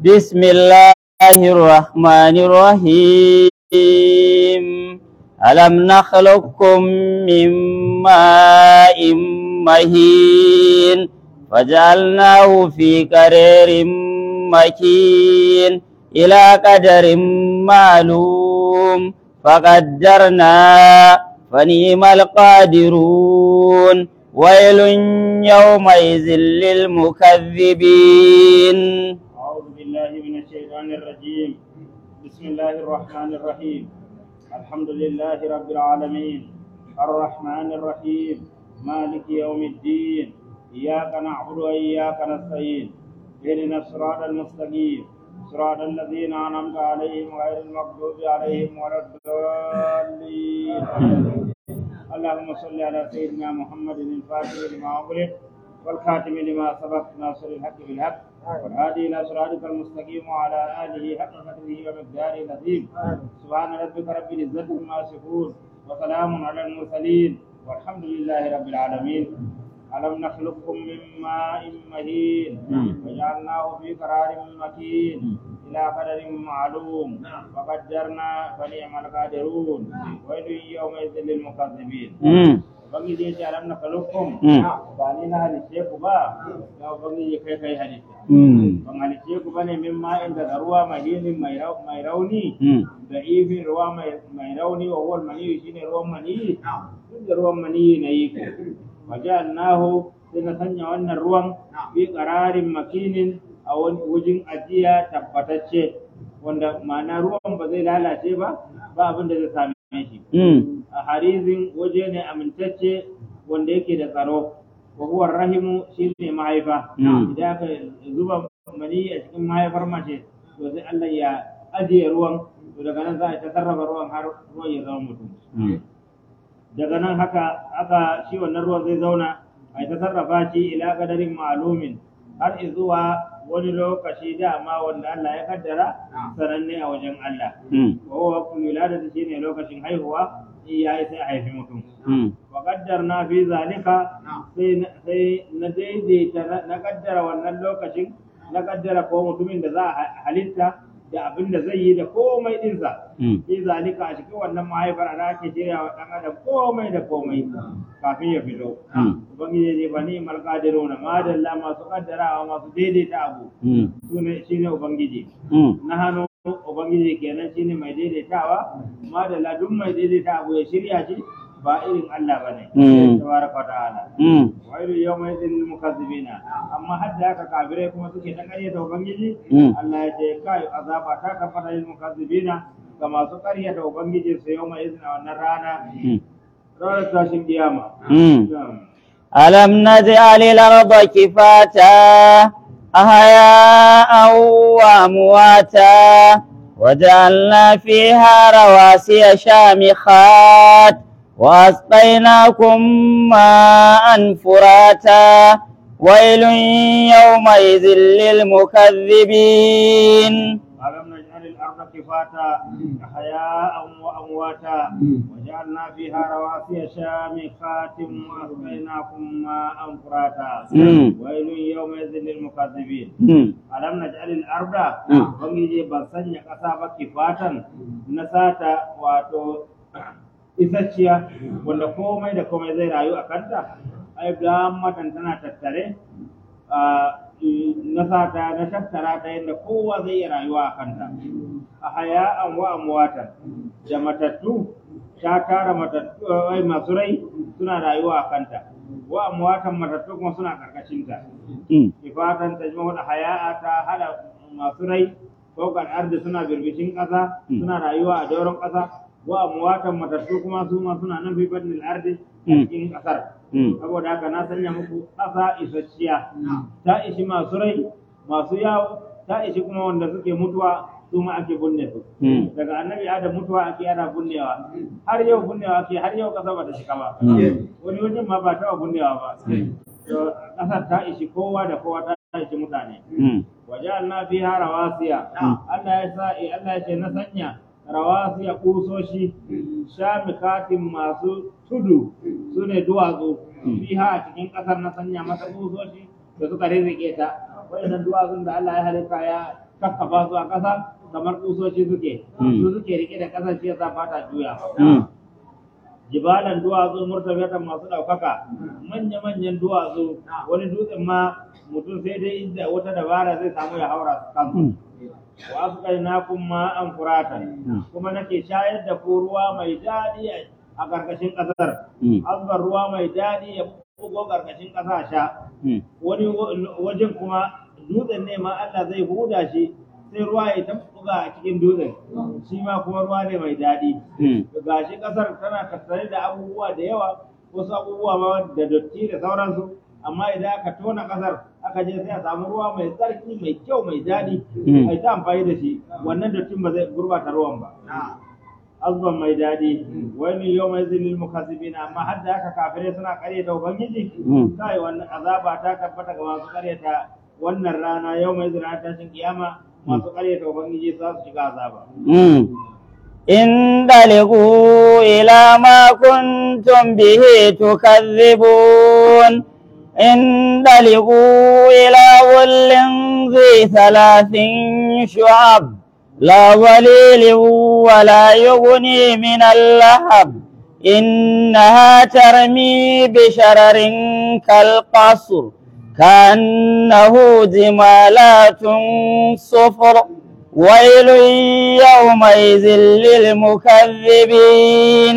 بسم الله الرحمن الرحيم ألم نخلقكم من ماء مهين فجعلناه في قرير مكين إلى قدر معلوم فقدرنا فنيم القادرون ويل يومئذ للمكذبين أعوذ بالله من الشيطان الرجيم بسم الله الرحمن الرحيم الحمد لله رب العالمين الرحمن الرحيم مالك يوم الدين إياك نعبد وإياك نستعين اهدنا الصراط المستقيم صراط الذين أنعمت عليهم غير المغضوب عليهم ولا الضالين اللهم صل على سيدنا محمد الفاتح لما أغلق والخاتم لما سبق ناصر الحق بالحق والهادي الى صراطك المستقيم وعلى اله حق قدره ومقداره العظيم سبحان ربك رب العزه عما يصفون وسلام على المرسلين والحمد لله رب العالمين ألم نخلقكم من ماء مهين وجعلناه في قرار مكين إلى قدر معلوم وقدرنا فنعم القادرون ويل يومئذ للمكذبين ubangiji ya ce alam na kalukkum ba ni na halice ku ba ya ubangiji kai kai halitta ban halice ku bane min ma'in daga ruwa mahinin mai rauni da ifin ruwa mai rauni wa huwal maniyi shine ruwan maniyi duk da ruwan maniyi na yi ku wajalnahu sai na sanya wannan ruwan fi qararin makinin a wujin ajiya tabbatacce wanda ma'ana ruwan ba zai lalace ba ba abin da zai same shi a harizin waje ne amintacce wanda yake da tsaro wa huwa rahimu shine mahaifa idan aka zuba mani a cikin mahaifar mace to sai Allah ya ajiye ruwan to daga nan za a ta sarrafa ruwan har ruwan ya zama mutum daga nan haka aka shi wannan ruwan zai zauna a ta sarrafa shi ila kadarin ma'lumin har zuwa wani lokaci dama wanda Allah ya kaddara sananne a wajen Allah wa huwa waqtul wiladati shine lokacin haihuwa ya yi sai a haifi mutum. Wa na fi zalika sai na daidaita na kaddara wannan lokacin na kaddara ko mutumin da za a halitta da abin da zai yi da komai dinsa. Fi zalika a cikin wannan mahaifar ana ake shirya wa ɗan adam komai da komai kafin ya fito. Ubangiji ne ba ni malƙadiru na madalla masu kaddarawa masu daidaita abu. Shi ne Ubangiji. Na hannu Ubangiji kenan shine mai daidaitawa amma da ladun mai daidaita abu ya shirya shi ba irin Allah bane tabaraka ta'ala wailu yawma idil mukazzibina amma hadda haka kafirai kuma suke ta ƙaryata Ubangiji Allah ya ce kai azaba ta kafara lil mukazzibina ga masu ƙaryata Ubangiji su yawma idin a wannan rana ranar tashin kiyama ألم نجعل الأرض كفاتا أحياء وأمواتا وجعلنا فيها رواسي شامخات وأسقيناكم ماء فراتا ويل يومئذ للمكذبين ألم نجعل الأرض كفاتا أحياء وأمواتا وجعلنا فيها رواسي شامخات وأسقيناكم ماء فراتا ويل يومئذ للمكذبين ألم نجعل الأرض بنجي بسنيا كسابة كفاتا نساتا واتو isasshiya wanda komai da komai zai rayu a kanta ai matan tana tattare na sata na tattara ta yadda kowa zai iya rayuwa a kanta a haya'an wa amwatan da matattu ta tara matattu ai masu rai suna rayuwa a kanta wa amwatan matattu kuma suna karkashinta ifatan ta jima wata haya'a ta hada masu rai ko kan ardi suna birbishin ƙasa suna rayuwa a doron ƙasa wa amwatan matattu kuma su ma suna nan fi badnil ardi a cikin ƙasar saboda haka na sanya muku ƙasa isasshiya ta ishi masu rai masu yawo ta ishi kuma wanda suke mutuwa su ma ake binne su daga annabi adam mutuwa ake ana binnewa har yau binnewa ake har yau ƙasa ba ta shiga ba wani wajen ma ba taɓa binnewa ba ƙasar ta ishi kowa da kowa ta ishi mutane waje'alna fiha rawasiya Allah ya sa Allah ya ce na sanya rawasiya kusoshi shamikatin masu tudu su ne duwatsu fiha a cikin ƙasar na sanya mata kusoshi da suka rizike ta waɗannan duwatsun da Allah ya halitta ya kakkafa su a ƙasa kamar kusoshi suke Mm. su suke rike da ƙasar shi yasa fata juya Mm. jibalan duwatsu murtabatan masu ɗaukaka manya-manyan duwatsu wani dutsen ma mutum sai dai inda wata dabara zai samu ya haura kansu Mm. wa asqaynakum ma'an furatan kuma nake shayar da ku ruwa mai daɗi a ƙarƙashin ƙasar Mm. azbar ruwa mai daɗi ya bugo ƙarƙashin ƙasa sha Mm. wani wa- wajen kuma dutsen ne ma Allah zai huda shi sai ruwa ya ta buga a cikin dutsen shi ma kuma ruwa ne mai daɗi Mm. gashi ƙasar tana tattare da abubuwa da yawa wasu abubuwa ma da dotti da sauransu amma idan aka tona ƙasar aka je sai a samu ruwa mai tsarki mai kyau mai daɗi Mm. ai ta amfani da shi wannan dottin ba zai gurbata ruwan ba azban mai daɗi wani yau mai zilil mukazzibina amma har da haka kafirai suna ƙaryata ubangiji Mm. kai wannan azaba ta tabbata ga masu ƙaryata wannan rana yau mai zira tashin kiyama masu ƙaryata ubangiji za su shiga azaba Mm. انطلقوا إلى ما كنتم به تكذبون انطلقوا إلى ظل ذي ثلاث شعب لا ظليل ولا يغني من اللهب إنها ترمي بشرر كالقصر كأنه جمالات صفر ويل يومئذ للمكذبين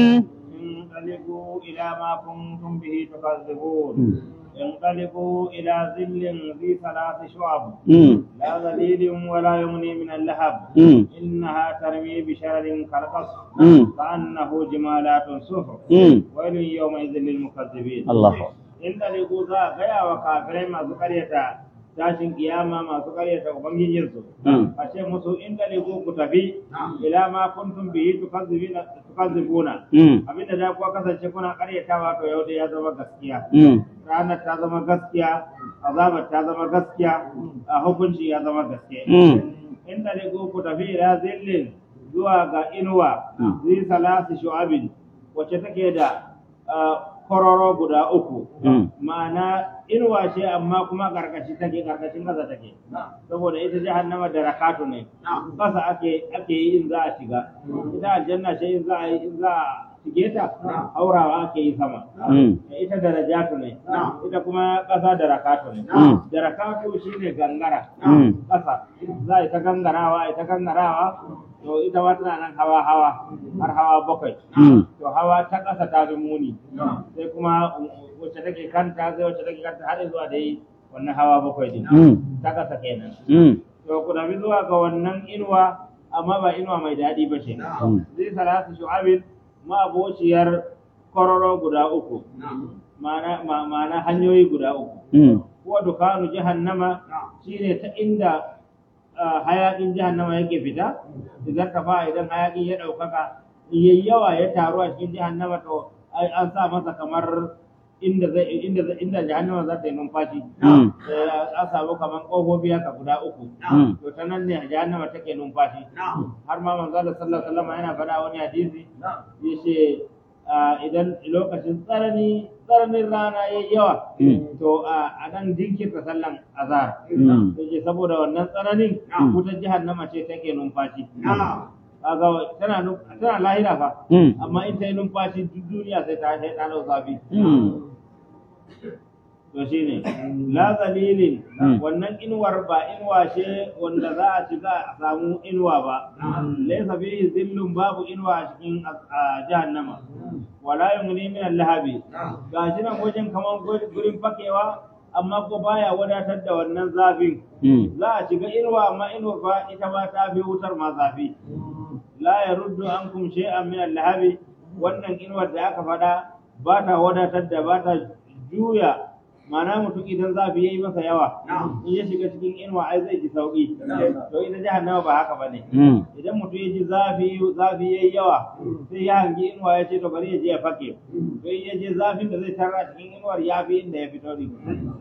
انطلقوا إلى ما كنتم به تكذبون انطلقوا إلى ظل ذي ثلاث شعب مم. لا ظليل ولا يغني من اللهب مم. إنها ترمي بشرر كالقصر مم. كأنه جمالات صفر مم. ويل يومئذ للمكذبين الله inda ne ko za a gaya wa kafirai masu karyata tashin kiyama masu karyata ubangijinsu Mm. a ce musu inda ne ko ku tafi ila ma kuntum bihi tukazzibina tukazzibuna مم. abinda da kuwa kasance kuna karyatawa to yau da ya zama gaskiya مم. ranar ta zama gaskiya azabar ta zama gaskiya a hukunci ya zama gaskiya Mm. inda ne ko ku tafi ila zillin zuwa ga inuwa Mm. zai salasi shu'abin wacce take da ah, kororo guda uku Mm. ma'ana inuwa ce amma kuma karkashi take karkashin kasa take saboda ita jahannama da rakatu ne kasa ake ake yi in za a shiga ita aljanna ce in za a yi in za a shige ta haurawa ake yi sama Mm. ita darajatu ne ita kuma kasa da rakatu ne Mm. da rakatu shine gangara Mm. kasa za a yi ta gangarawa a yi ta gangarawa to ita ma tana nan hawa hawa har hawa bakwai Mm. to hawa ta ƙasa ta fi muni sai kuma wacce take kanta sai wacce take kanta har zuwa da yi wannan hawa bakwai din Mm. ta ƙasa kenan Mm. to ku tafi zuwa ga wannan inuwa amma ba inuwa mai daɗi ba ce Mm. zai salatu shu'abin ma'abociyar kororo guda uku ma'ana ma- ma'ana hanyoyi guda uku Mm. kuwa dukanu jahannama shine ta inda ah, hayakin jahannama yake fita idan ka fa idan hayakin ya ɗaukaka yayi yawa ya taru a cikin jahannama to ai an sa masa kamar inda zai inda zai- inda jahannama za ta yi numfashi Mm. Eh, an samu kamar ƙofofi haka guda uku Mm. to ta nan ne jahannama take numfashi har ma manzo Allah sallallahu alaihi wasallam yana faɗa wani hadisi yace ah, idan lokacin tsarani tsaranin rana yayi yawa Mm. to a nan jinkirta sallan azhar Mm. yake saboda wannan tsananin Mm. wutar jahannama ce take numfashi kaga tana nu- tana lahira fa Mm. amma in ta yi numfashi duk duniya sai ta sai ta dau zafi Mm. to shine la zalilin Mm. wannan inuwar ba inuwa ce wanda za a shiga a samu inuwa ba laysa fihi zillun babu inuwa a cikin a jahannama wala yumni min al-lahabi gashi nan wajen kaman gur- gurin fakewa amma ko baya wadatar da wannan zafin Mm. za a shiga inuwa amma inuwar fa ita ma ta fi wutar ma zafi la yaruddu ankum shay'an min al-lahabi wannan inuwar da aka faɗa ba ta wadatar da ba ta juya mana mutum idan zafi yayi masa yawa in ya shiga cikin inuwa ai zai ji sauki to ita jahannama ba haka bane Mm. idan mutum ya ji zafi zafi yayi yawa sai ya hangi inuwa ya ce to bari ya je ya fake to in ya je zafin da zai tarra cikin inuwar ya fi inda ya fito din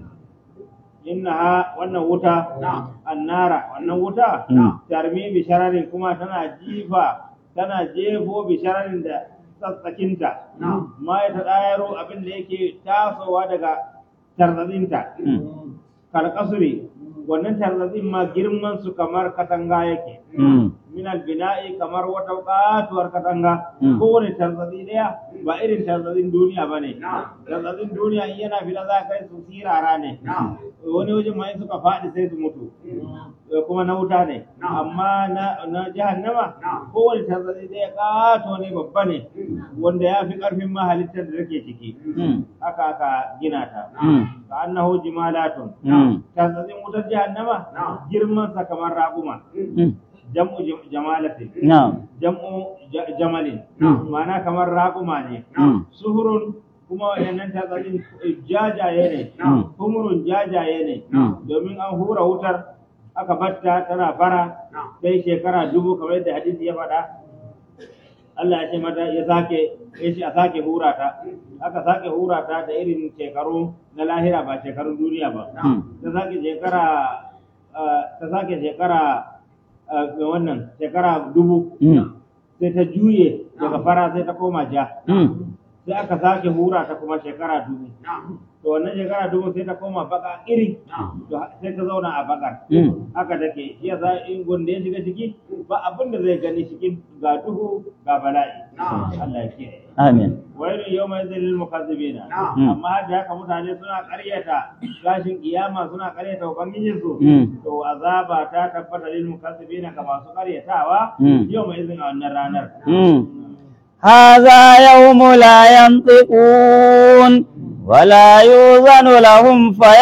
innaha wannan wuta annara wannan wuta Mm. tarmi bi shararin kuma tana jifa tana jefo bi shararin da tsatsakinta ma ya taɗayaro abin da yake tasowa daga tarzadinta Mm. kalkasuri wannan tarzatsin ma girman su kamar katanga yake Mm. min albina'i kamar wata katuwar katanga Mm. kowane tarzatsi daya ba irin tarzatsin duniya ba ne tarzatsin duniya in yana fila za kai su sirara ne wani wajen ma in suka faɗi sai su mutu Eh, kuma na wuta ne amma na na jahannama kowane tarzatsi daya kato ne babba ne wanda ya fi ƙarfin ma halittar da take ciki Mm. haka aka gina ta Mm. ka annahu jimalatun Mm. tarzatsin wutar jahannama girman sa kamar raƙuma Mm. jam'u jam- jamalatin Na'am. jam'u ja- jamalin Mm. ma'ana kamar raƙuma ne Mm. suhurun kuma wayannan tazarin jajaye ne Mm. humurun jajaye ne Mm. domin an hura wutar aka batta tana fara sai shekara dubu kamar yadda hadisi ya faɗa Allah ya ce mata ya sake ya ce a sake hura ta aka sake hura ta da irin shekaru na lahira ba shekarun duniya ba Mm. ta sake shekara ah, ta sake shekara ah, ga wannan shekara dubu Mm. sai ta juye daga fara sai ta koma ja Mm. sai aka sake hura ta kuma shekara dubu to wannan shekara dubu sai ta koma baka iri to ha- sai ta zauna a bakar Mm. haka take shi yasa in gonda ya shiga ciki ba abin da zai gani cikin ga duhu ga bala'i Allah ya kiyaye Amin. wailun yawma idhil lil mukazzibina Mm. amma har da haka mutane suna ƙaryata gashin kiyama suna ƙaryata ubangijin su Mm. to azaba ta tabbata lil mukazzibina ga masu ƙaryatawa Mm. yawma idhin a wannan ranar Mm. هذا يوم لا ينطقون ولا يؤذن لهم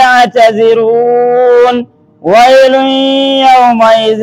فيعتذرون ويل يومئذ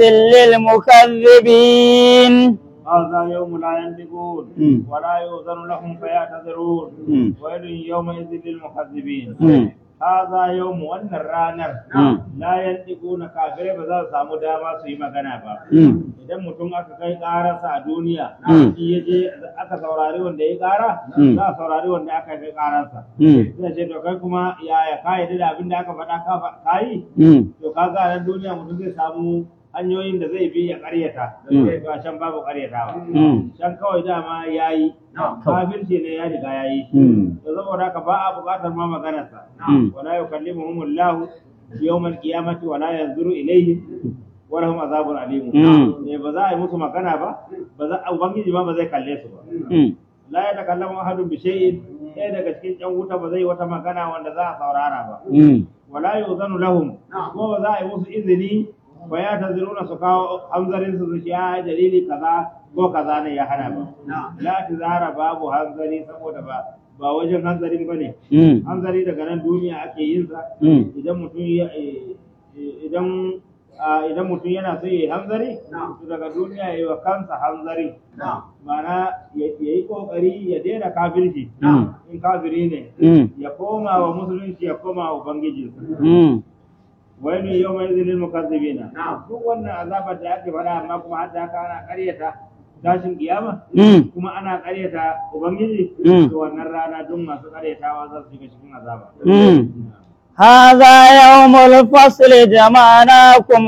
للمكذبين هذا يوم لا ينطقون مم. ولا يؤذن لهم فيعتذرون مم. ويل يومئذ للمكذبين مم. هذا يوم wannan ranar مم. la yantiquna kafirai ba za su samu dama su yi magana ba Mm. idan mutum aka kai ƙararsa a duniya Mm. in ya je aka saurari wanda ya ƙara Mm. za a saurari wanda aka kai ƙararsa Mm. zai ce to kai kuma yaya ka yi da abin da aka faɗa ka fa- ka yi Mm. to ka ga nan duniya mutum zai samu hanyoyin da zai bi ya ƙaryata da Mm. zai ga can babu ƙaryatawa Mm. can kawai dama ya yi kafirci ne ya riga ya yi Mm. to saboda haka ba a buƙatar ma maganarsa Mm. wala yukallimuhumullahu yawmal qiyamati wala yanzuru ilayhim wa lahum azabun alim Mm. eh ba za a yi musu magana ba ba za ubangiji ma ba zai kalle su ba Mm. la ya takallamu ahadun bi shay'in ɗaya daga cikin ƴan wuta ba zai wata magana wanda za a saurara ba Mm. wala yuzanu lahum ko ba za a yi musu izini wa ya taziruna su kawo hanzarin su su ce a dalili kaza ko kaza ne ya hana ba la tizara babu hanzari saboda ba ba wajen hanzarin bane Mm. hanzari daga nan duniya ake yin sa Mm. idan mutum ya eh, eh, idan ah, idan mutum yana so ya yi hanzari to daga duniya ya yi wa kansa hanzari ma'ana ya ya yi kokari ya daina kafirci Mm. in kafiri ne Mm. ya koma wa musulunci ya koma wa ubangiji Mm. wani yau mai zilin mukazzibina duk wannan azabar da ake faɗa amma kuma har da haka ana ƙaryata tashin kiyama Mm. kuma ana ƙaryata ubangiji Mm. to wannan rana duk masu ƙaryatawa za su shiga cikin azaba Mm. هذا يوم الفصل جمعناكم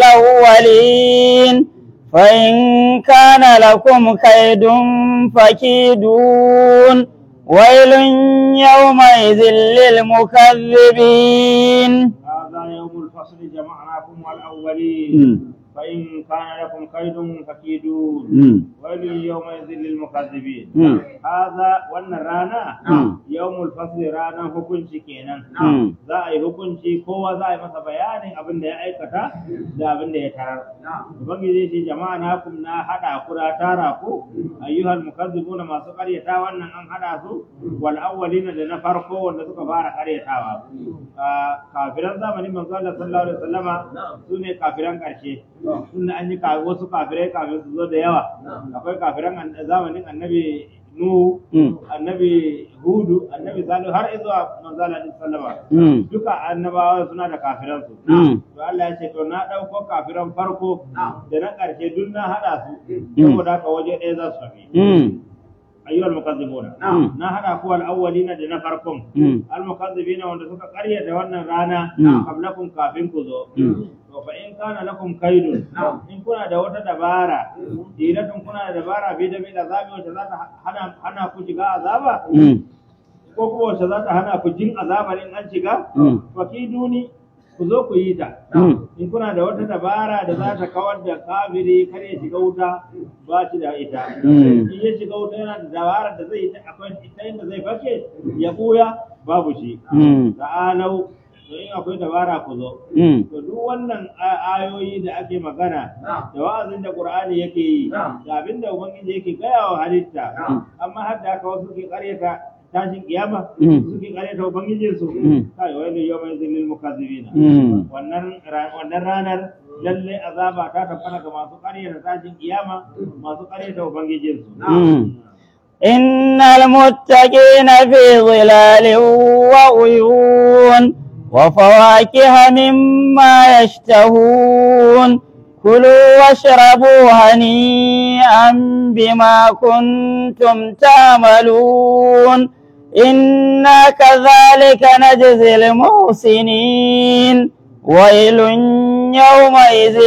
والأولين فإن كان لكم كيد فكيدون ويل يومئذ للمكذبين هذا يوم الفصل جمعناكم والأولين مم. فإن كان لكم كيد فكيدون مم. ويل يومئذ للمكذبين مم. هذا وأن رانا مم. يوم الفصل رانا hukunci kenan مم. za a yi hukunci kowa za a yi masa bayanin abin da ya aikata da abin da ya tarar ubangiji ce jama'a na kum na hada ku da tara ku ayyuhal mukazzibuna masu karyata wannan an hada su wal awwalina da na farko wanda suka fara karyatawa Ah, kafiran zamanin manzo Allah sallallahu alaihi wasallama sune kafiran karshe tunda an yi ka- wasu kafirai kafin su zo da yawa akwai kafiran an- zamanin annabi Nuhu Mm. annabi Hudu annabi Salihu har zuwa manzo Allah sallallahu alaihi wasallama Mm. duka annabawa suna da kafiransu. Mm. To Allah ya ce to na ɗauko kafiran farko da na ƙarshe duk na haɗa su Mm. saboda haka waje ɗaya za su tafi. Mm. Ayyuhal mukazzibuna. Mm. Na haɗa ku al-awwalina da na farkon. Mm. Al-mukazzibina wanda suka ƙaryata wannan rana Mm. qablakum kafin ku zo. Mm. To fa in kana lakum kaidun in kuna da wata dabara dilatun kuna da dabara bi da bi da zabi wacce za ta hana hana ku shiga azaba Mm. ko kuma wacce za ta hana ku jin azabar in an shiga Mm. fakiduni ku zo ku yi ta Mm. in kuna da wata dabara da za ta kawar da kafiri kar ya shiga wuta ba shi da ita Mm. in ya shiga wuta yana da dabara da zai yi ta akwai ita inda zai fake ya buya babu shi Mm. ta'alau to in akwai dabara ku zo Mm. to duk wannan a- ayoyi da ake magana da wa'azin da Qur'ani yake yi da abin da Ubangiji yake gaya wa halitta amma har da haka wasu ke karyata tashin kiyama Mm. suke karyata Ubangijin su Mm. kai wai ne yawma zilil mukazzibina Mm. wannan ra- wannan ranar lalle azaba ta tabbata ga masu karyata tashin kiyama masu karyata Ubangijin su Mm. إن المتقين في ظلال وعيون وفواكه مما يشتهون كلوا واشربوا هنيئا بما كنتم تعملون إنا كذلك نجزي المحسنين ويل يومئذ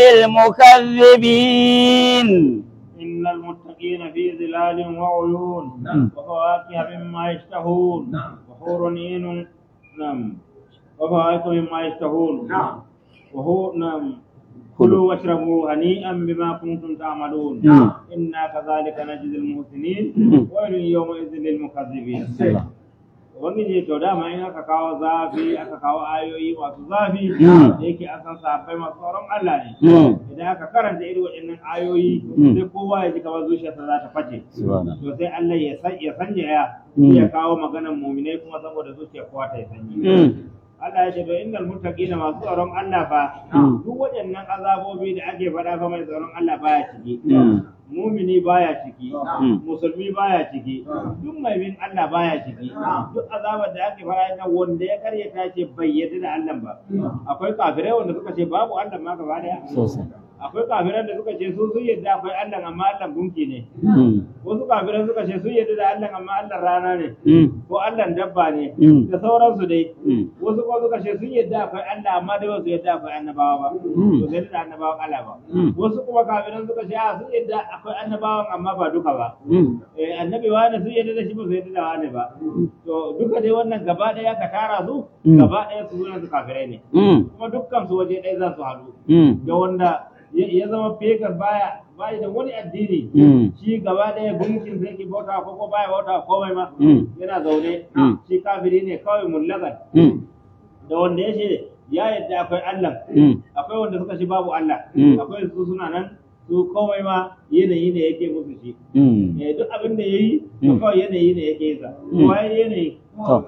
للمكذبين إن المتقين في ظلال وعيون نعم. وفواكه مما يشتهون وحور عين نعم وفواكه مما يشتهون وهو نعم كلوا واشربوا هنيئا بما كنتم تعملون نعم. إنا كذلك نجزي المحسنين نعم. ويل يومئذ للمكذبين Ubangiji to dama in aka kawo zafi aka kawo ayoyi masu zafi Mm. da yake an san sahabbai masu tsoron Allah ne Mm. idan aka karanta irin waɗannan ayoyi Mm. sai kowa ya ji kamar zuciyarsa za ta face Subhanallah. to sai Allah ya san ya sanya ya Mm. ya kawo maganan muminai kuma saboda zuciyar kowa ta yi sanyi Mm. Allah ya ce to innal muttaqina masu tsoron Allah fa Mm. duk waɗannan azabobi da ake faɗa fa mai tsoron Allah baya ciki Mm. mumini baya ciki Mm. musulmi baya ciki duk mai bin Allah baya ciki duk azabar da ake faɗa na wanda ya karyata ce bai yarda da Allah ba akwai kafirai wanda suka ce babu Allah ma gaba daya Sosai. akwai kafirai da suka ce su sun yarda akwai Allah amma Allah gunki ne Mm. wasu kafirai suka ce sun yarda da Allah amma Allah rana ne Mm. ko Allah dabba ne Mm. da sauransu dai Mm. wasu kuma suka ce sun yarda akwai Allah amma dai ba su yarda akwai annabawa ba Mm. to sai da annabawan Allah ba Mm. wasu kuma kafiran suka ce a sun yarda akwai annabawan amma ba duka ba Mm. eh annabi wani sun yarda da shi ba su yarda da wani ba to duka dai wannan gaba daya ka tara su Mm. gaba daya su zuwa su kafirai ne Mm. kuma dukkan su waje ɗaya za su haɗu Mm. da wanda ya ya zama fegar baya baya da wani addini Mm. shi gaba ɗaya gunkin sai ki bauta ko ko baya bauta komai ma Mm. yana zaune Mm. shi kafiri ne kawai mullagan Mm. da wanda ya ce ya yadda akwai Allah Mm. akwai wanda suka ce babu Allah Mm. akwai su suna nan su komai ma yanayi ne yake musu shi Mm. eh duk abin da yayi to Mm. kawai yanayi ne yake yi sa Mm. waye yanayi To.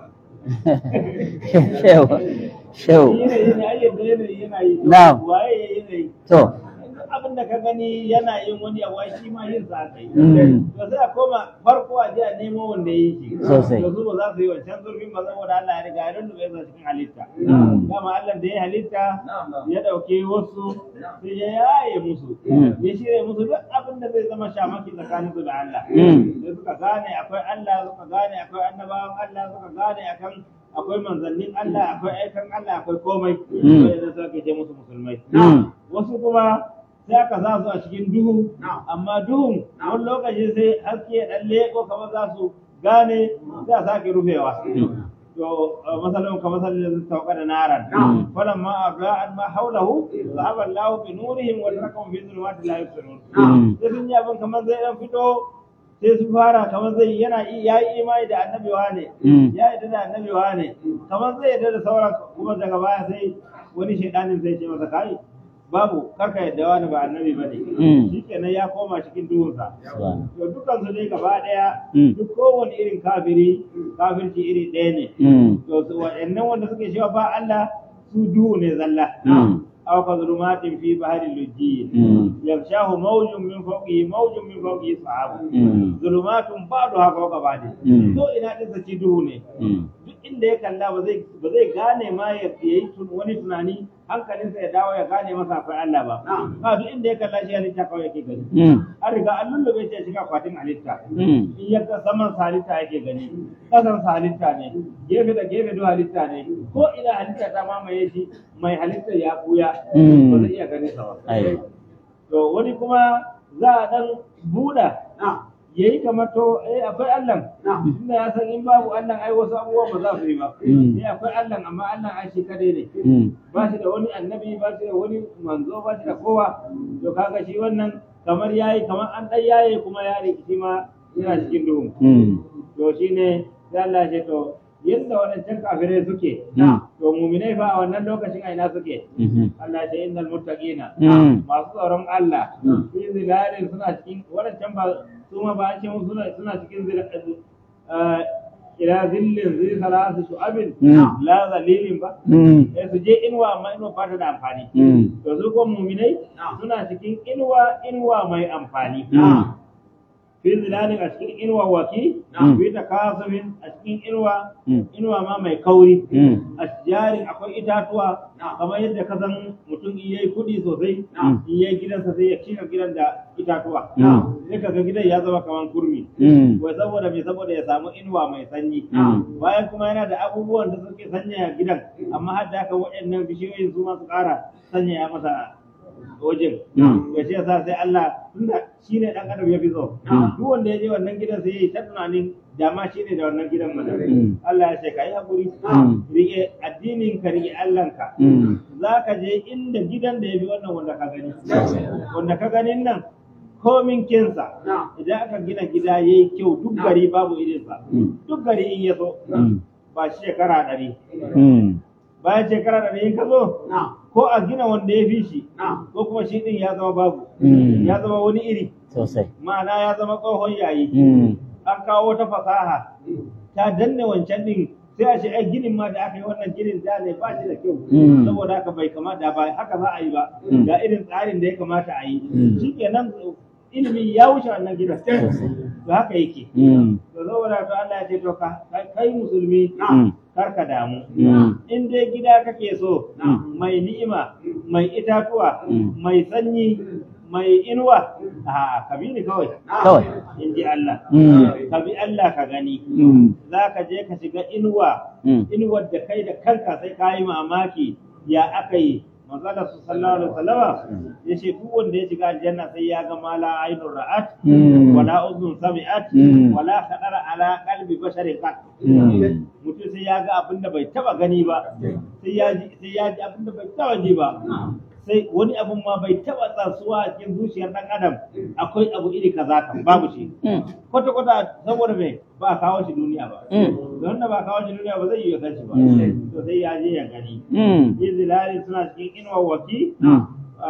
Shehu. Shehu. yanayi ne ai yadda yanayi yana yi to Na'am. waye yanayi To. duk abin da ka gani yana yin wani abu ai shi ma yin sa aka yi Mm. to sai a koma farko a ji a nemo wanda ya yi shi Sosai. to su ba za su yi wancan zurfin ba saboda Allah ya riga ya rubuta ya cikin halitta Mm. dama Allah da ya halitta ya dauke wasu sai ya yaye musu Mm. ya shirya musu duk abin da zai zama shamaki tsakanin su da Allah Mm. sai suka gane akwai Allah suka gane akwai annabawan Allah suka gane akan akwai manzannin Allah akwai aikan Allah akwai komai Mm. sai da suka ce musu musulmai Mm. wasu kuma sai aka sa su a cikin duhu amma duhun wani lokaci sai haske ya dan leko kamar za su gane sai a sake rufewa to masalin ka masalin da sauka da naran Mm. falan ma abla'an ma haulahu zahaba Allahu bi nurihim wa tarakum fi dhulumati la yubsirun Mm. sai sun yi abin kamar zai dan fito sai su fara kamar zai yana ya yi imani da annabi wane Mm. ya yarda da annabi wane kamar zai yarda da sauran kuma daga baya sai wani shaidanin sai ce masa kai babu karka yadda wani ba annabi bane Mm. shikenan ya koma cikin duhunsa Subhanallah. to dukkan su dai gaba daya Mm. duk kowane irin kafiri kafirci iri ɗaya ne Mm. to su waɗannan wanda suke cewa ba Allah su duhu ne zalla Mm. aw ka zulumatin fi bahri lujji Mm. yaghshahu mawjun min fawqihi mawjun min fawqihi sahabu Mm. zulumatun ba'daha fawqa ba'din Mm. to ina din sa ci duhu ne Mm. duk inda ya kalla ba zai ba zai gane ma ya yi tun- wani tunani hankalinsa ya dawo ya gane masa akwai Allah ba ba duk inda ya kalla shi halitta kawai yake gani Mm. an riga an lullube shi a cikin akwatin halitta Mm. in ya ga saman sa halitta yake gani kasan sa halitta ne gefe da gefe duk halitta ne ko ina halitta ta mamaye shi mai halitta ya buya Mm. ba zai iya ganin sa ba Ai. to wani kuma za a dan buɗa yayi kamar to eh akwai Allah tunda ya san in babu Allah ai wasu abubuwa ba za su yi ba Mm. eh akwai Allah amma Allah ai shi kadai ne Mm. ba shi da wani annabi ba shi da wani manzo ba shi da kowa to kaga shi wannan kamar yayi kamar an dai yaye kuma ya rikici ma yana cikin duhu Mm. to shine sai Allah ya ce to yadda wadancan kafirai suke Mm. to muminai fa a wannan lokacin a ina suke Mhm. Allah ya ce innal muttaqina Mm. masu tsaron Allah Mm. fi zilalin suna cikin wadancan ba su ma ba an ce musu suna suna cikin zilalin ila zillin zai salasu shu'abin Mm. la zalilin ba Mm. eh su je inuwa amma inuwa ba ta da amfani Mm. to su ko muminai suna cikin inuwa inuwa mai amfani Mm. fi zilalin a cikin inuwa waki Mm. fi takasumin a cikin inuwa Mm. inuwa ma mai kauri Mm. a jarin akwai itatuwa kamar yadda ka san mutum in yayi kudi sosai Mm. in yayi gidansa sai ya cika gidan da itatuwa Mm. sai ka ga gidan ya zama kamar kurmi Mm. wai saboda me saboda ya samu inuwa mai sanyi Mm. bayan kuma yana da abubuwan da suke sanyaya gidan amma har da haka waɗannan bishiyoyin su ma su ƙara sanyaya masa wajen Mm. ya ce yasa sai Allah tunda shi ne ɗan adam ya fi so duk wanda ya je wannan gidan sai ya yi ta tunanin dama shi ne da wannan gidan mana Mm. Allah ya ce ka yi haƙuri Mm. rike addinin ka rike Allahnka Mm. za ka je inda gidan da ya fi wannan wanda ka gani wanda ka ganin nan komin kinsa idan aka gina gida ya yi kyau duk gari babu irinsa Mm. duk gari in ya so Mm. ba shekara ɗari Mm. bayan shekara ɗari in ka zo ko a gina wanda ya fi shi ko kuma shi ɗin ya zama babu Mm. ya zama wani iri Sosai. ma'ana ya zama tsohon yayi Mm. an kawo wata fasaha ta danne wancan ɗin sai a ce ai ginin ma da aka yi wannan ginin da ne ba shi da kyau Mm. saboda haka bai kamata ba haka za a yi ba Mm. ga irin tsarin da ya kamata a yi Mm. shikenan ilimi ya wuce wannan gidan Sosai. to haka yake Mm. to saboda to Allah ya ce to ka kai musulmi Mm. kar ka damu Mm. in dai gida kake so Mm. mai ni'ima mai itatuwa Mm. mai sanyi mai inuwa a ka bi ni kawai Kawai. in ji Allah Mm. ka bi Allah ka gani Mm. za ka je ka shiga inuwa Mm. inuwar da kai da kanka sai ka yi mamaki ya aka yi manzala su sallallahu alaihi wasallama ya ce duk wanda ya shiga aljanna sai ya ga mala ainun ra'at Mm. wala uzun sami'at Mm. wala khadara ala qalbi basharin qat Mm. mutum sai ya ga abin da bai taba gani ba sai ya ji sai ya ji abin da bai taba ji ba sai wani abun ma bai taba tsasuwa a cikin zuciyar dan adam akwai abu iri kaza kan babu shi Mm. kwata kwata saboda me ba a kawo shi duniya ba Mm. don da ba a kawo shi duniya ba zai yi ya san shi ba Mm. to sai ya je ya gani Mm. yin zilali suna cikin inuwa waki Mm.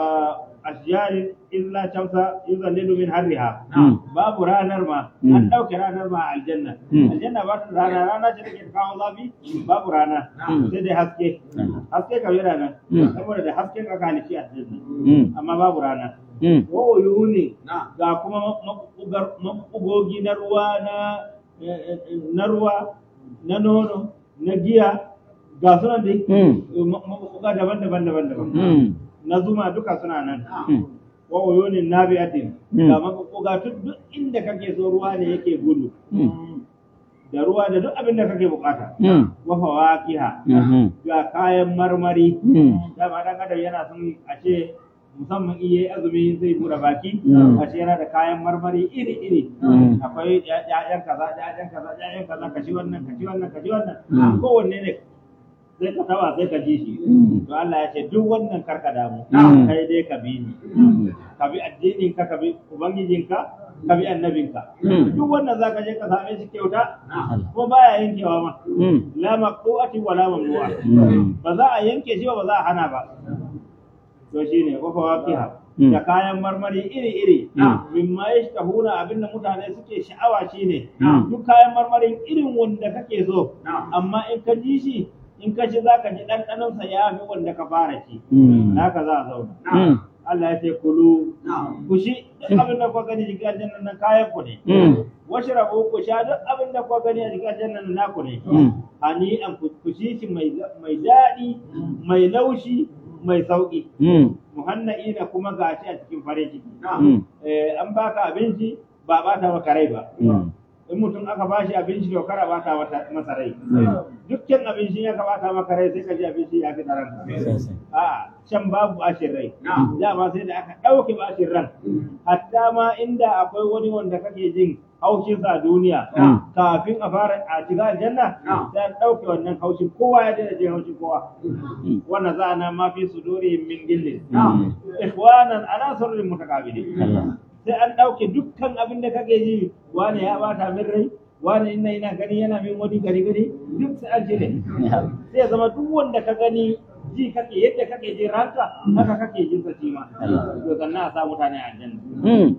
ashiyarin illa shamsa yuzallilu min harriha Mm. babu ranar ma Mm. an ɗauke ranar ma a aljanna Mm. aljanna ba ta da rana rana ce take kawo zafi babu rana Mm. sai dai haske haske kam yana nan Mm. saboda da hasken aka halici aljanna Mm. amma babu rana Mm. wa uyuni ga kuma mabugar mabugogi na ruwa na eh, eh, na ruwa na nono na giya ga suna dai Mm. mabuga daban-daban daban-daban Mm. na zuma duka suna nan Mm. wa uyunin nabi'atin Mm. ga mabuga duk duk inda kake so ruwa ne yake gudu Mm. da ruwa da duk abin da kake bukata Mm. wa fawakiha Mhm. ga kayan marmari Mm. dama dan adam yana son a ce musamman iya azumi zai buɗe baki Mm. a ce yana da kayan marmari iri-iri Mm. akwai ƴaƴan kaza ƴaƴan kaza ƴaƴan kaza ka ci wannan ka ci wannan ka ci wannan Mm. kowanne ne sai ka tawa sai ka ji shi Mm. to Allah ya ce duk wannan karka damu Mm. kai dai ka bi ni Mm. ka bi addinin ka ka bi ubangijinka ka bi annabinka Mm. duk wannan zaka je ka same shi kyauta Allah. ko baya yankewa ma Mm. la maqtu'ati wala mamnu'a Mm. ba za a yanke shi ba ba za a hana ba to shine ko fawakiha Mm. da kayan marmari iri-iri Mm. mimma yashtahuna abinda mutane suke sha'awa shine Mm. duk kayan marmarin irin wanda kake so amma in ka ji shi in ka ci zaka ji ɗanɗanon sa ya fi wanda ka fara ci Mm. haka za a zauna Mm. Allah ya ce kulu ku shi duk abin da kuka gani jikin aljanna nan kayan ku ne Mm. washrabu ku sha duk abin da kuka gani a jikin aljanna nan naku ne Mm. hani an ku ku ci shi mai mai daɗi mai laushi mai sauƙi Mm. muhanna'ina kuma gashi a cikin farin ciki Mm. eh, an baka abinci ba bata maka rai ba Mm. in in mutum aka bashi abinci to kara bata wata masa rai dukkan abinci ya bata maka rai sai ka ji abinci ya fi ranka sosai a can babu bashin rai dama sai da aka ɗauke bashin ran hatta ma inda akwai wani wanda kake jin haushinsa a duniya Mm. kafin a fara a shiga aljanna sai an ɗauke wannan haushin kowa ya daina jin haushin kowa wannan za na ma fi sudurihim min gillin Mm. ikhwanan ala surrin mutakabilin Allah sai an ɗauke dukkan abin da kake ji wani ya bata min rai wani ina ina gani yana min wani gari gari duk sai an cire sai ya zama duk wanda ka gani ji kake yadda kake jin ranka haka kake jin sa shi ma Allah. to sannan a sa mutane a aljanna Mm.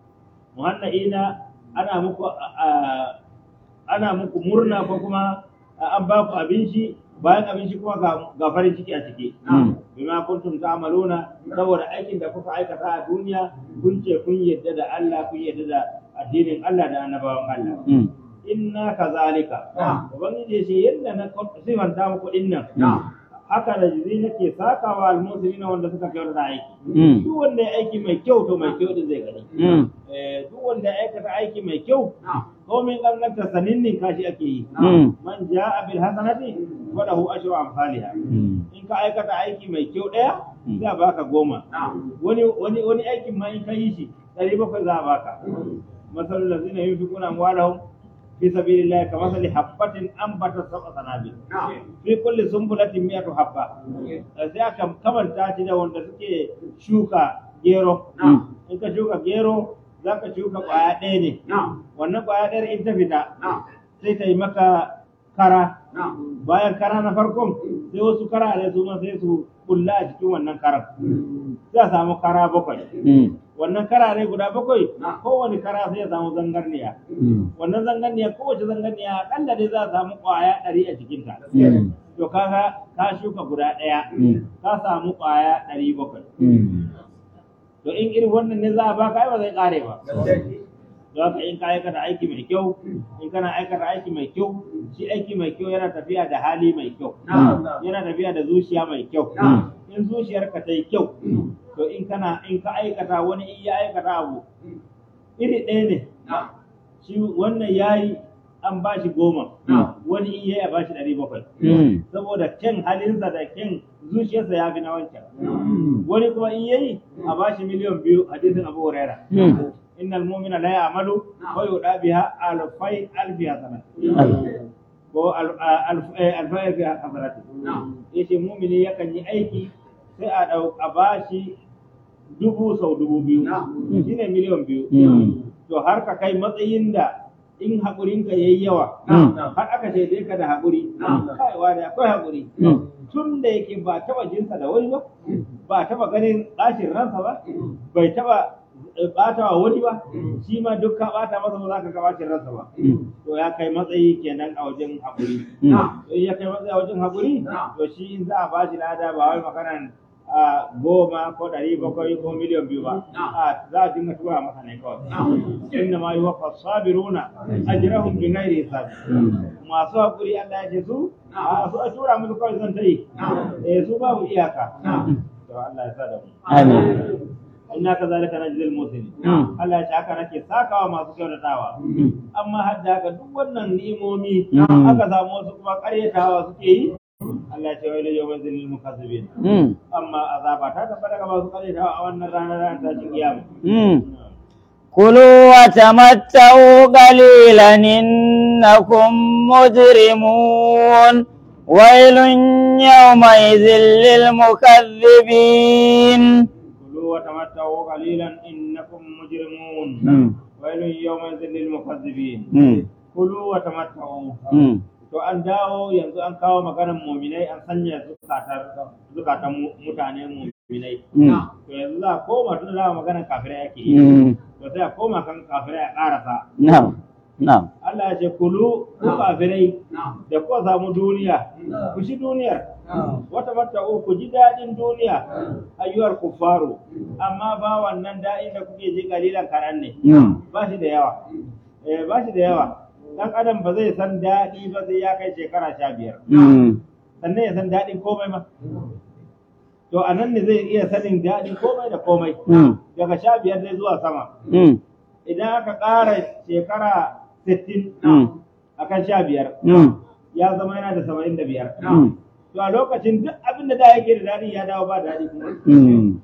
muhannaina ana muku a- ana muku murna ko kuma an ba ku abinci bayan abinci kuma ga- ga farin ciki a ciki Mm. bima kuntum ta'maluna saboda aikin da kuka aikata a duniya kun ce kun yadda da Allah kun yadda da addinin Allah da annabawan Allah Mm. inna kazalika ubangiji ya ce yadda na sifanta muku dinnan نعم haka da jizi nake sakawa almuslimina wanda suka kyautata aiki Mm. duk wanda ya aiki mai kyau to mai kyau din zai gani Mm. Eh, duk wanda ya aikata aiki mai kyau نعم komin ƙanƙanta saninnin kashi ake yi Mm. man ja'a bil hasanati falahu ashru amsalha Mm. in ka aikata aiki mai kyau ɗaya Mm. za a baka goma نعم wani wani wani aikin ma in ka yi shi ɗari bakwai za a baka masalul ladzina yunfiquna amwalahum fi sabilillahi kamathali habbatin anbatat sab'a sanabil نعم fi kulli sumbulatin mi'atu habba sai aka kamanta shi da wanda suke shuka gero نعم in ka shuka gero za ka shuka ƙwaya ɗaya ne نعم wannan ƙwaya ɗaya in ta fita نعم sai ta yi maka kara نعم bayan kara na farkon sai wasu kara ne su ma sai su kulla a cikin wannan karan sai a samu kara bakwai Mm. wannan kara ne guda bakwai Na. kowane kara sai ya samu zangarniya Mm. wannan zangarniya kowace zangarniya akalla dai za a samu ƙwaya ɗari a cikinta Mm. to kaga ka shuka guda ɗaya Mm. ka samu ƙwaya ɗari bakwai Mm. to in irin wannan ne za a baka ai ba zai ƙare ba don haka in ka aikata aiki mai kyau in kana aikata aiki mai kyau shi aiki mai kyau yana tafiya da hali mai kyau نعم yana tafiya da zuciya mai kyau نعم in zuciyarka ta yi kyau to in kana in ka aikata wani in ya aikata abu iri ɗaya ne نعم shi wannan ya yi an ba shi goma نعم wani in ya yi a ba shi ɗari bakwai Mm. saboda kyan halinsa da kyan zuciyarsa ya fi na wancan Mm. wani kuma in ya yi a ba shi miliyan biyu hadisin abu huraira Mm. innal mu'mina la ya'malu wa yuda biha alfai alfi hasanat Allah. ko al- al- eh, alfai alfi hasanat نعم yace mu'mini yakan yi aiki sai a dau a bashi dubu sau dubu biyu نعم shine miliyan biyu Mm. to har ka kai matsayin da in haƙurinka yayi yawa Mm. har aka shaide ka da haƙuri Na'am. kai wani akwai haƙuri Mm. tun da yake ba taba jinsa da wani ba ba taba ganin ɗashin ransa ba bai taba ɓata wa wani ba shi ma duk ka ɓata masa ba za ka ga ɓacin ransa ba Mm. to ya kai matsayi kenan a wajen haƙuri Mm. to in ya kai matsayi a wajen haƙuri Na'am. to shi in za a ba shi lada ba wai maganan a goma ko ɗari bakwai ko miliyan biyu ba Na'am. a za a dinga tura masa ne kawai نعم inna ma yuwaffa sabiruna ajrahum bi ghairi hisab Mm. masu haƙuri Allah ya ce su a su a tura musu kawai zan ta yi eh su babu iyaka نعم to Allah ya sa da mu Amin. inna kazalika najzil muslimin Mm. Allah ya ce haka nake sakawa masu kyautatawa Mm. amma har da haka duk wannan ni'imomi Mm. aka samu wasu kuma ƙaryatawa suke yi Allah ya ce wai yau manzilil mukazzibin Mm. amma azaba ta tabbata ga masu ƙaryatawa a wannan ranar ranar ta kiyama Mm. كلوا وتمتعوا قليلا إنكم مجرمون ويل يومئذ للمكذبين كلوا وتمتعوا قليلا إنكم مجرمون مم. ويل يومئذ للمكذبين مم. kulu wa tamatta'u مم. to an dawo yanzu an kawo maganar muminai an sanya zukatar zukatan mu- mutane muminai مم. to yanzu za a koma tun da maganar kafirai ake yi مم. to sai a koma kan kafirai a karasa نعم نعم Allah ya ce kulu ku kafirai نعم da kuka samu duniya ku shi duniyar wata matta'u ku ji daɗin duniya ayyuwar kuffaru amma ba wannan daɗin da kuke ji kalilan karan ne مم. ba shi da yawa eh ba shi da yawa dan adam ba zai san daɗi ba sai ya kai shekara sha biyar مم. sannan ya san daɗin komai ma to a nan ne zai iya sanin daɗin komai da komai مم. daga sha biyar dai zuwa sama مم. idan aka ƙara shekara sittin Mm. akan sha biyar Mm. ya zama yana da saba'in da biyar Mm. to a lokacin duk abin da da yake da daɗi ya dawo ba daɗi kuma Mm.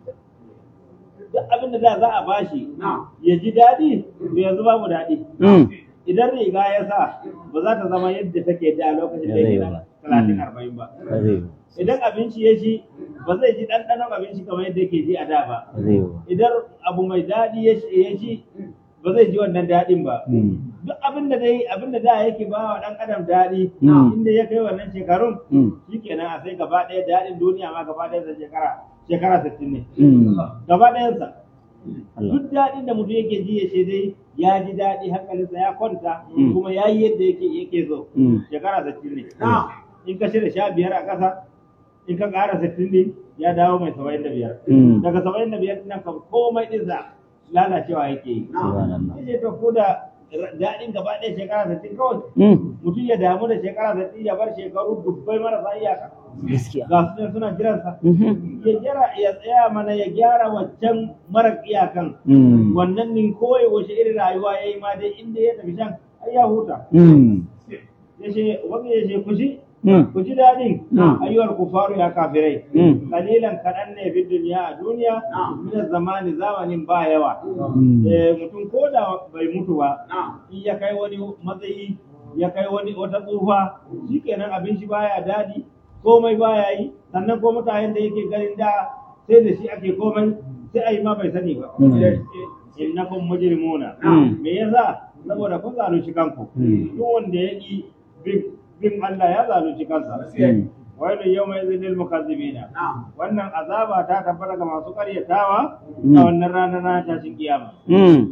duk abin da da za a bashi ya ji daɗi to yanzu babu daɗi Mm. idan riga ya sa ba za ta zama yadda take da lokacin da yake da talatin arba'in ba Ba zai yi ba. idan abinci ya ci ba zai ji ɗanɗanon abinci kamar yadda yake ji a da ba Ba zai yi ba. idan abu mai daɗi ya ci ya ci ba zai ji wannan daɗin ba Mm. duk abin da dai abin da da yake ba wa ɗan adam daɗi Mm. inda ya kai wannan shekarun Mm. shikenan a sai gaba ɗaya daɗin duniya ma gaba ɗaya da shekara shekara sittin ne Mm. gaba ɗayansa Allah. duk daɗin da mutum yake ji ya ce dai ya ji daɗi hankalinsa ya kwanta Mm. kuma ya yi yadda yake yake so Mm. shekara sittin ne in ka shirya sha biyar a ƙasa in ka ƙara sittin ne ya dawo mai saba'in da biyar Mm. daga saba'in da biyar nan kam komai ɗinsa lalacewa yake yi Subhanallah. yace to ko da daɗin gaba ɗaya shekara sittin kawai Mm. mutum ya damu da shekara sittin ya bar shekaru dubbai marasa iyaka Gaskiya. ga su ne suna jiransa Mhm. ya gyara ya tsaya mana ya gyara waccan mara iyakan Mm. wannan nin kawai wace irin rayuwa ya yi ma dai inda ya tafi shan ai ya huta Mm. ya ce wani ya ce ku ji Mm. ku ji daɗin Mm. ayyuwar kufaru ya kafirai Mm. kalilan kaɗan ne fi duniya a duniya min zamani zamanin ba yawa Mm. Eh, mutum ko da bai mutu ba in ya kai wani matsayi ya kai wani wata tsufa shikenan abin shi baya daɗi komai baya yi sannan ko mutanen da yake ganin da sai da shi ake komai sai a yi ma bai sani ba Mm. innakum mujrimuna Mm. me yasa saboda kun zalunci kanku Mm. duk wanda ya ki bin bin Allah ya zalunci kansa Mm. wailun yawma idhil lil mukazzibina wannan azaba ta tabbata ga masu karyatawa Mm. a wannan ranar na tashin kiyama Mm.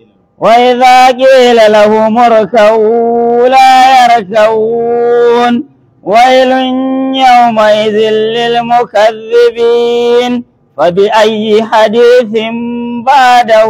وإذا قيل لهم اركعوا لا يركعون ويل يومئذ للمكذبين فبأي حديث بعده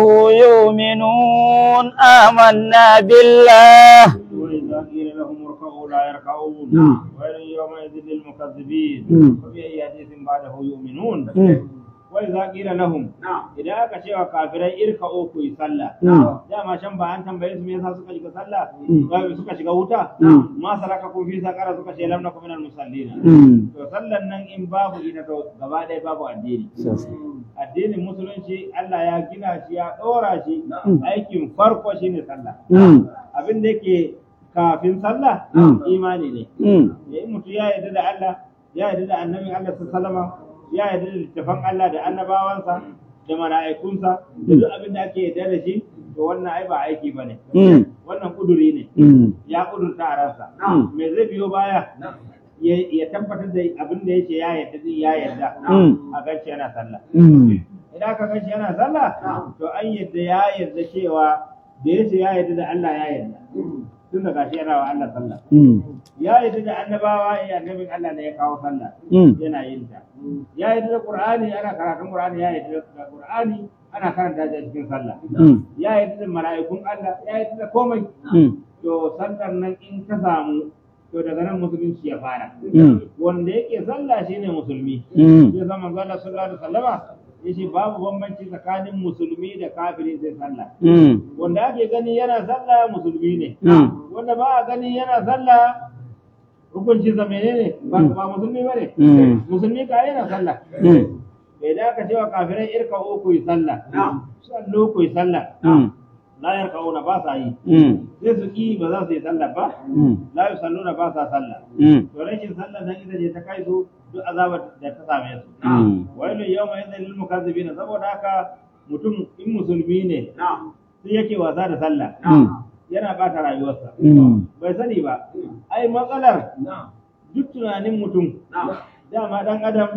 يؤمنون آمنا بالله وإذا قيل لهم اركعوا لا يركعون مم. ويل يومئذ للمكذبين مم. فبأي حديث بعده يؤمنون مم. وإذا قيل لهم إذا aka cewa kafirai irka'u ku yi sallah Mm. dama can ba an tambaye su me yasa suka shiga sallah Mm. ba suka shiga wuta Mm. ma saraka ku fi sakara suka ce lam nakum minal musallina Mm. to sallan nan in babu ita to gaba ɗaya babu addini Sosai. addinin musulunci Allah ya gina shi ya ɗora shi Mm. aikin farko shine sallah Mm. abin da yake kafin sallah Mm. imani ne Mm. ya yi mutu ya yarda da Allah ya yarda da annabin Allah sallama ya yarda da littafan Allah da annabawansa da mala'ikunsa da duk abin da ake yarda da shi to wannan ai ba aiki bane Mm. wannan kuduri ne Mm. ya kudurta a ransa Mm. me zai biyo baya ya ya tabbatar da abin da yake ya yarda din ya yarda Mm. a ganci yana sallah Mm. idan aka ganci yana sallah to an yarda ya yarda cewa da yace ya yarda da Allah ya yarda tun da gashi yana wa Allah sallah Mm. ya yarda da annabawa ya annabin Allah ne ya kawo sallah Mm. yana yin ta ya yarda da Qur'ani ana karatun Qur'ani ya yarda da Qur'ani ana karanta shi a cikin sallah Mm. ya yarda da mala'ikun Allah ya yarda da komai Mm. to sallar nan in ka samu to daga nan musulunci ya fara Mm. wanda yake sallah shine musulmi Mm. sai zama manzo Allah sallallahu alaihi wasallama yace babu bambanci tsakanin musulmi da kafiri sai sallah Mm. wanda ake gani yana sallah musulmi ne Mm. wanda ba a gani yana sallah hukuncin sa menene ba ba musulmi bane Mm. musulmi ka yana sallah Mm. bai da aka cewa kafirai irka ku yi sallah sallu ku yi sallah Mm. la yarkauna ba sa yi Mm. sai su ki ba za su yi sallah ba Mm. la yusalluna ba sa sallah Mm. to rashin sallah nan ita ce ta kai su duk azabar da ta same su Mm. wailu yawma idzin lil mukazzibin saboda haka mutum in musulmi ne sai yake wasa da sallah Mm. yana bata rayuwarsa Mm. bai sani ba ai matsalar duk tunanin mutum dama dan adam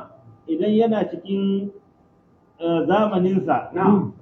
idan yana cikin eh, zamaninsa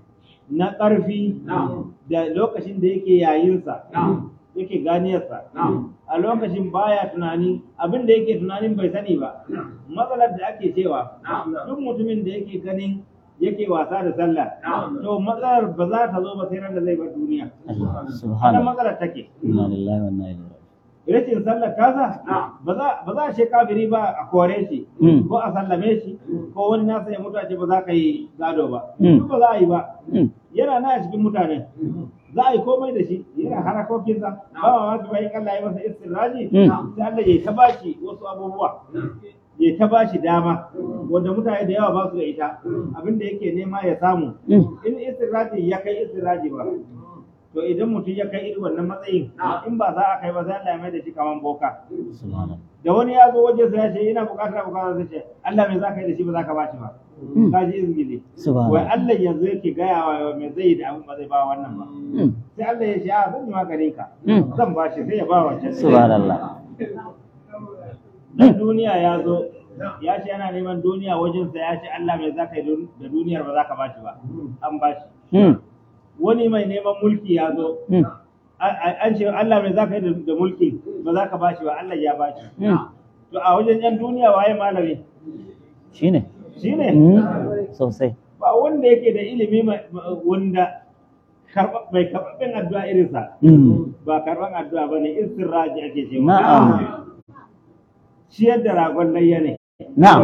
na ƙarfi da lokacin da yake yayinsa yake ganiyarsa a lokacin baya tunani abin da yake tunanin bai sani ba matsalar da ake cewa duk mutumin da yake ganin yake wasa da sallah to matsalar ba za ta zo ba sai ran da zai bar duniya Allah wannan subhanallah. matsalar take Inna lillahi wa inna ilaihi rashin sallar tasa ba za ba za a ce kafiri ba a kore shi Mm. ko a sallame shi ko wani nasa ya mutu a ce ba za ka yi gado ba Mm. duk ba za a yi ba raji'un. yana na a cikin mutane za a yi komai da shi yana harakokinsa ba ma ma bayan Allah ya masa istiraji Mm. sai Allah ya ta bashi wasu abubuwa ya ta bashi dama wanda mutane da yawa ba su da ita abinda yake nema ya samu Mm. in istiraji ya kai istiraji ba to idan mutum ya kai irin wannan matsayin in ba za a kai ba sai Allah ya mai da shi kaman boka subhanallah da wani ya zo wajen sa ya ce ina bukatar bukatar sai ce Allah me za ka yi da shi ba za ka bashi ba Mm. ka ji izgili wai subhanallah Allah yanzu yake gaya wa me zai yi da abin ba zai ba wannan ba Mm. sai Allah ya ce a zan yi maganin ka Mm. zan bashi sai ya ba wancan subhanallah dan duniya ya zo ya ce yana neman duniya wajen sa ya ce Allah me za ka yi da duniyar ba za ka bashi ba an bashi Mm. wani mai neman mulki ya zo Mm. a- a- an ce Allah me za ka yi da- da mulki ba za ka bashi ba Allah ya bashi Mm. to a wajen yan duniya waye malami shine shine Mm. sosai ba wanda yake da ilimi mai- wanda karɓa- mai karɓaɓɓen addu'a irinsa Mm. ba karɓan addu'a ba ne istirraji ake cewa na'am ciyar da ragon layya ne na'am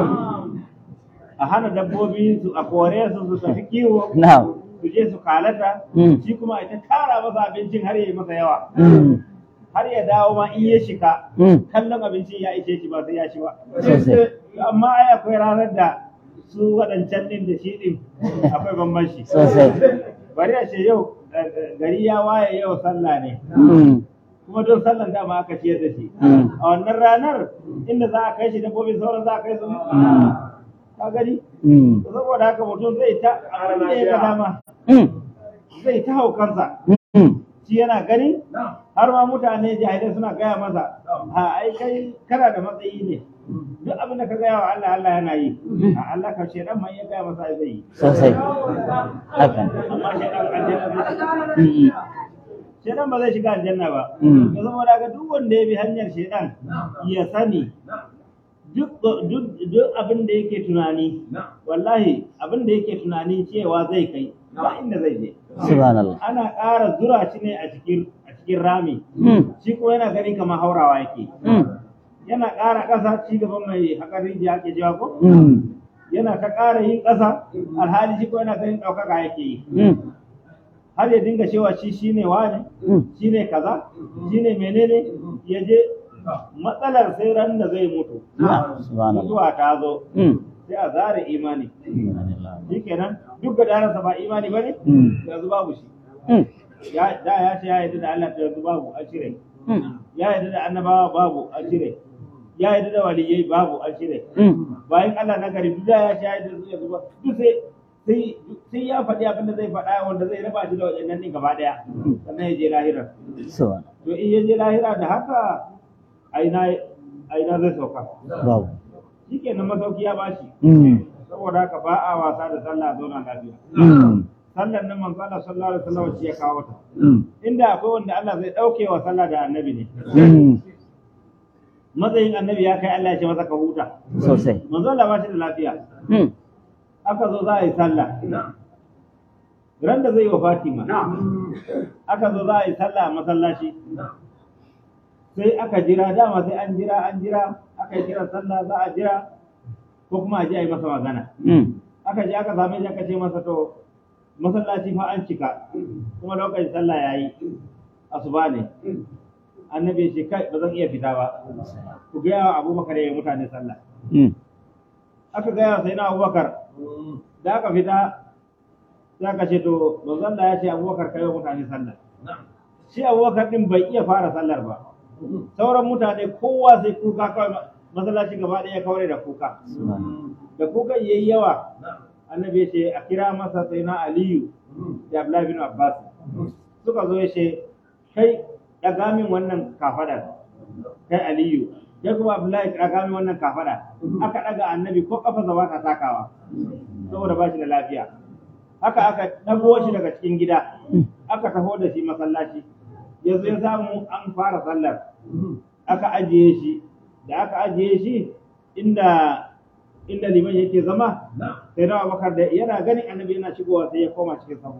a hana dabbobi su a kore su su tafi kiwo na'am su je su kalata Mm. shi kuma ita tara masa abincin har ya yi masa yawa Mm. har ya dawo ma in ya shika Mm. kallon abincin ya ishe shi ba sai ya ci ba Sosai. amma ai akwai ranar da su waɗancan ɗin da shi ɗin akwai bambanci sosai bari a ce yau eh, gari ya waye yau sallah ne Mm. kuma don sallan dama aka ciyar da shi Mm. a wannan ranar inda za a kai shi dabbobin sauran za a kai su Mm. ka gani Mm. saboda haka mutum zai ta abin da ya ga dama Mm. zai ta haukansa Mm. shi yana gani har ma mutane jahilai suna gaya masa a ai kai kana da matsayi ne duk abin da ka gaya wa Allah Allah yana yi a Allah ka ce dan man ya gaya masa ai zai yi sosai hakan amma shi dan aljanna zai shiga Mm. shedan ba zai shiga aljanna ba Mm. to saboda ga duk wanda ya bi hanyar shedan ya sani duk duk duk abin da yake tunani wallahi abin da yake tunani cewa zai kai ba inda zai je subhanallah ana ƙara zura shi ne a cikin a cikin rami Mm. shi kuma yana gani kamar haurawa yake Mm. yana ƙara ƙasa ci gaban mai haƙar rijiya ake jawa ko Mm. yana ta ƙara yin ƙasa alhali shi ko yana ganin ɗaukaka yake yi Mm. har ya dinga cewa shi shine wane Mm. shine kaza shine menene ya je matsalar sai ran da zai mutu Ah, subhanallah mutuwa ta zo Mm. sai a zare imani Subhanallah. shikenan duk da darasa ba imani bane Mm. yanzu babu shi Mm. ya da ya ce ya yarda da Allah to yanzu babu a cire Mm. ya yarda da annabawa babu a cire ya yarda da waliyai babu a cire Mm. bayan Allah na gari duk da ya ce ya yarda da su yanzu ba duk sai sai sai ya faɗi abin da zai faɗa wanda zai raba shi da waɗannan din gaba ɗaya sannan ya je lahira Subhanallah. to in ya je lahira da haka aina aina zai sauka Babu. shikenan masauki ya bashi Mm. saboda haka ba a wasa da sallah a zauna lafiya Mm. sallar nan manzo Allah sallallahu alaihi wasallam shi ya kawo ta Mm. inda akwai wanda Allah zai dauke wa sallah da annabi ne Mm. matsayin annabi ya kai Allah ya ce masa ka huta Sosai. manzo Allah ba shi da lafiya Mm. aka zo za a yi sallah ran da zai wa Fatima aka zo za a yi sallah a masallaci sai aka jira dama sai an jira an jira aka yi kira sallah za a jira ko kuma a je a yi masa magana Mm. aka je aka same shi aka ce masa to masallaci fa an cika kuma lokacin sallah yayi asuba ne annabi ya ce kai ba zan iya fita ba ku gaya wa abubakar ya yi mutane sallah Mm. aka gaya wa sai na abubakar da aka fita sai aka ce to manzon Allah ya ce abubakar kai wa mutane sallah shi abubakar din bai iya fara sallar ba sauran mutane kowa sai kuka kawai masallaci gaba ɗaya kawai da kuka Subhanallah. da kuka yayi yawa annabi ya ce a kira masa sai na aliyu da abdullahi bin abbas suka zo ya ce kai ɗaga min wannan kafadar kai aliyu kai kuma abdullahi ɗaga min wannan kafada aka ɗaga annabi ko kafa zaba ta takawa saboda ba shi da lafiya haka aka ɗago shi daga cikin gida aka taho da shi masallaci yanzu ya samu an fara sallar aka ajiye shi da aka ajiye shi inda inda liman yake zama sai na abubakar da yana ganin annabi yana shigowa sai ya koma cikin sahu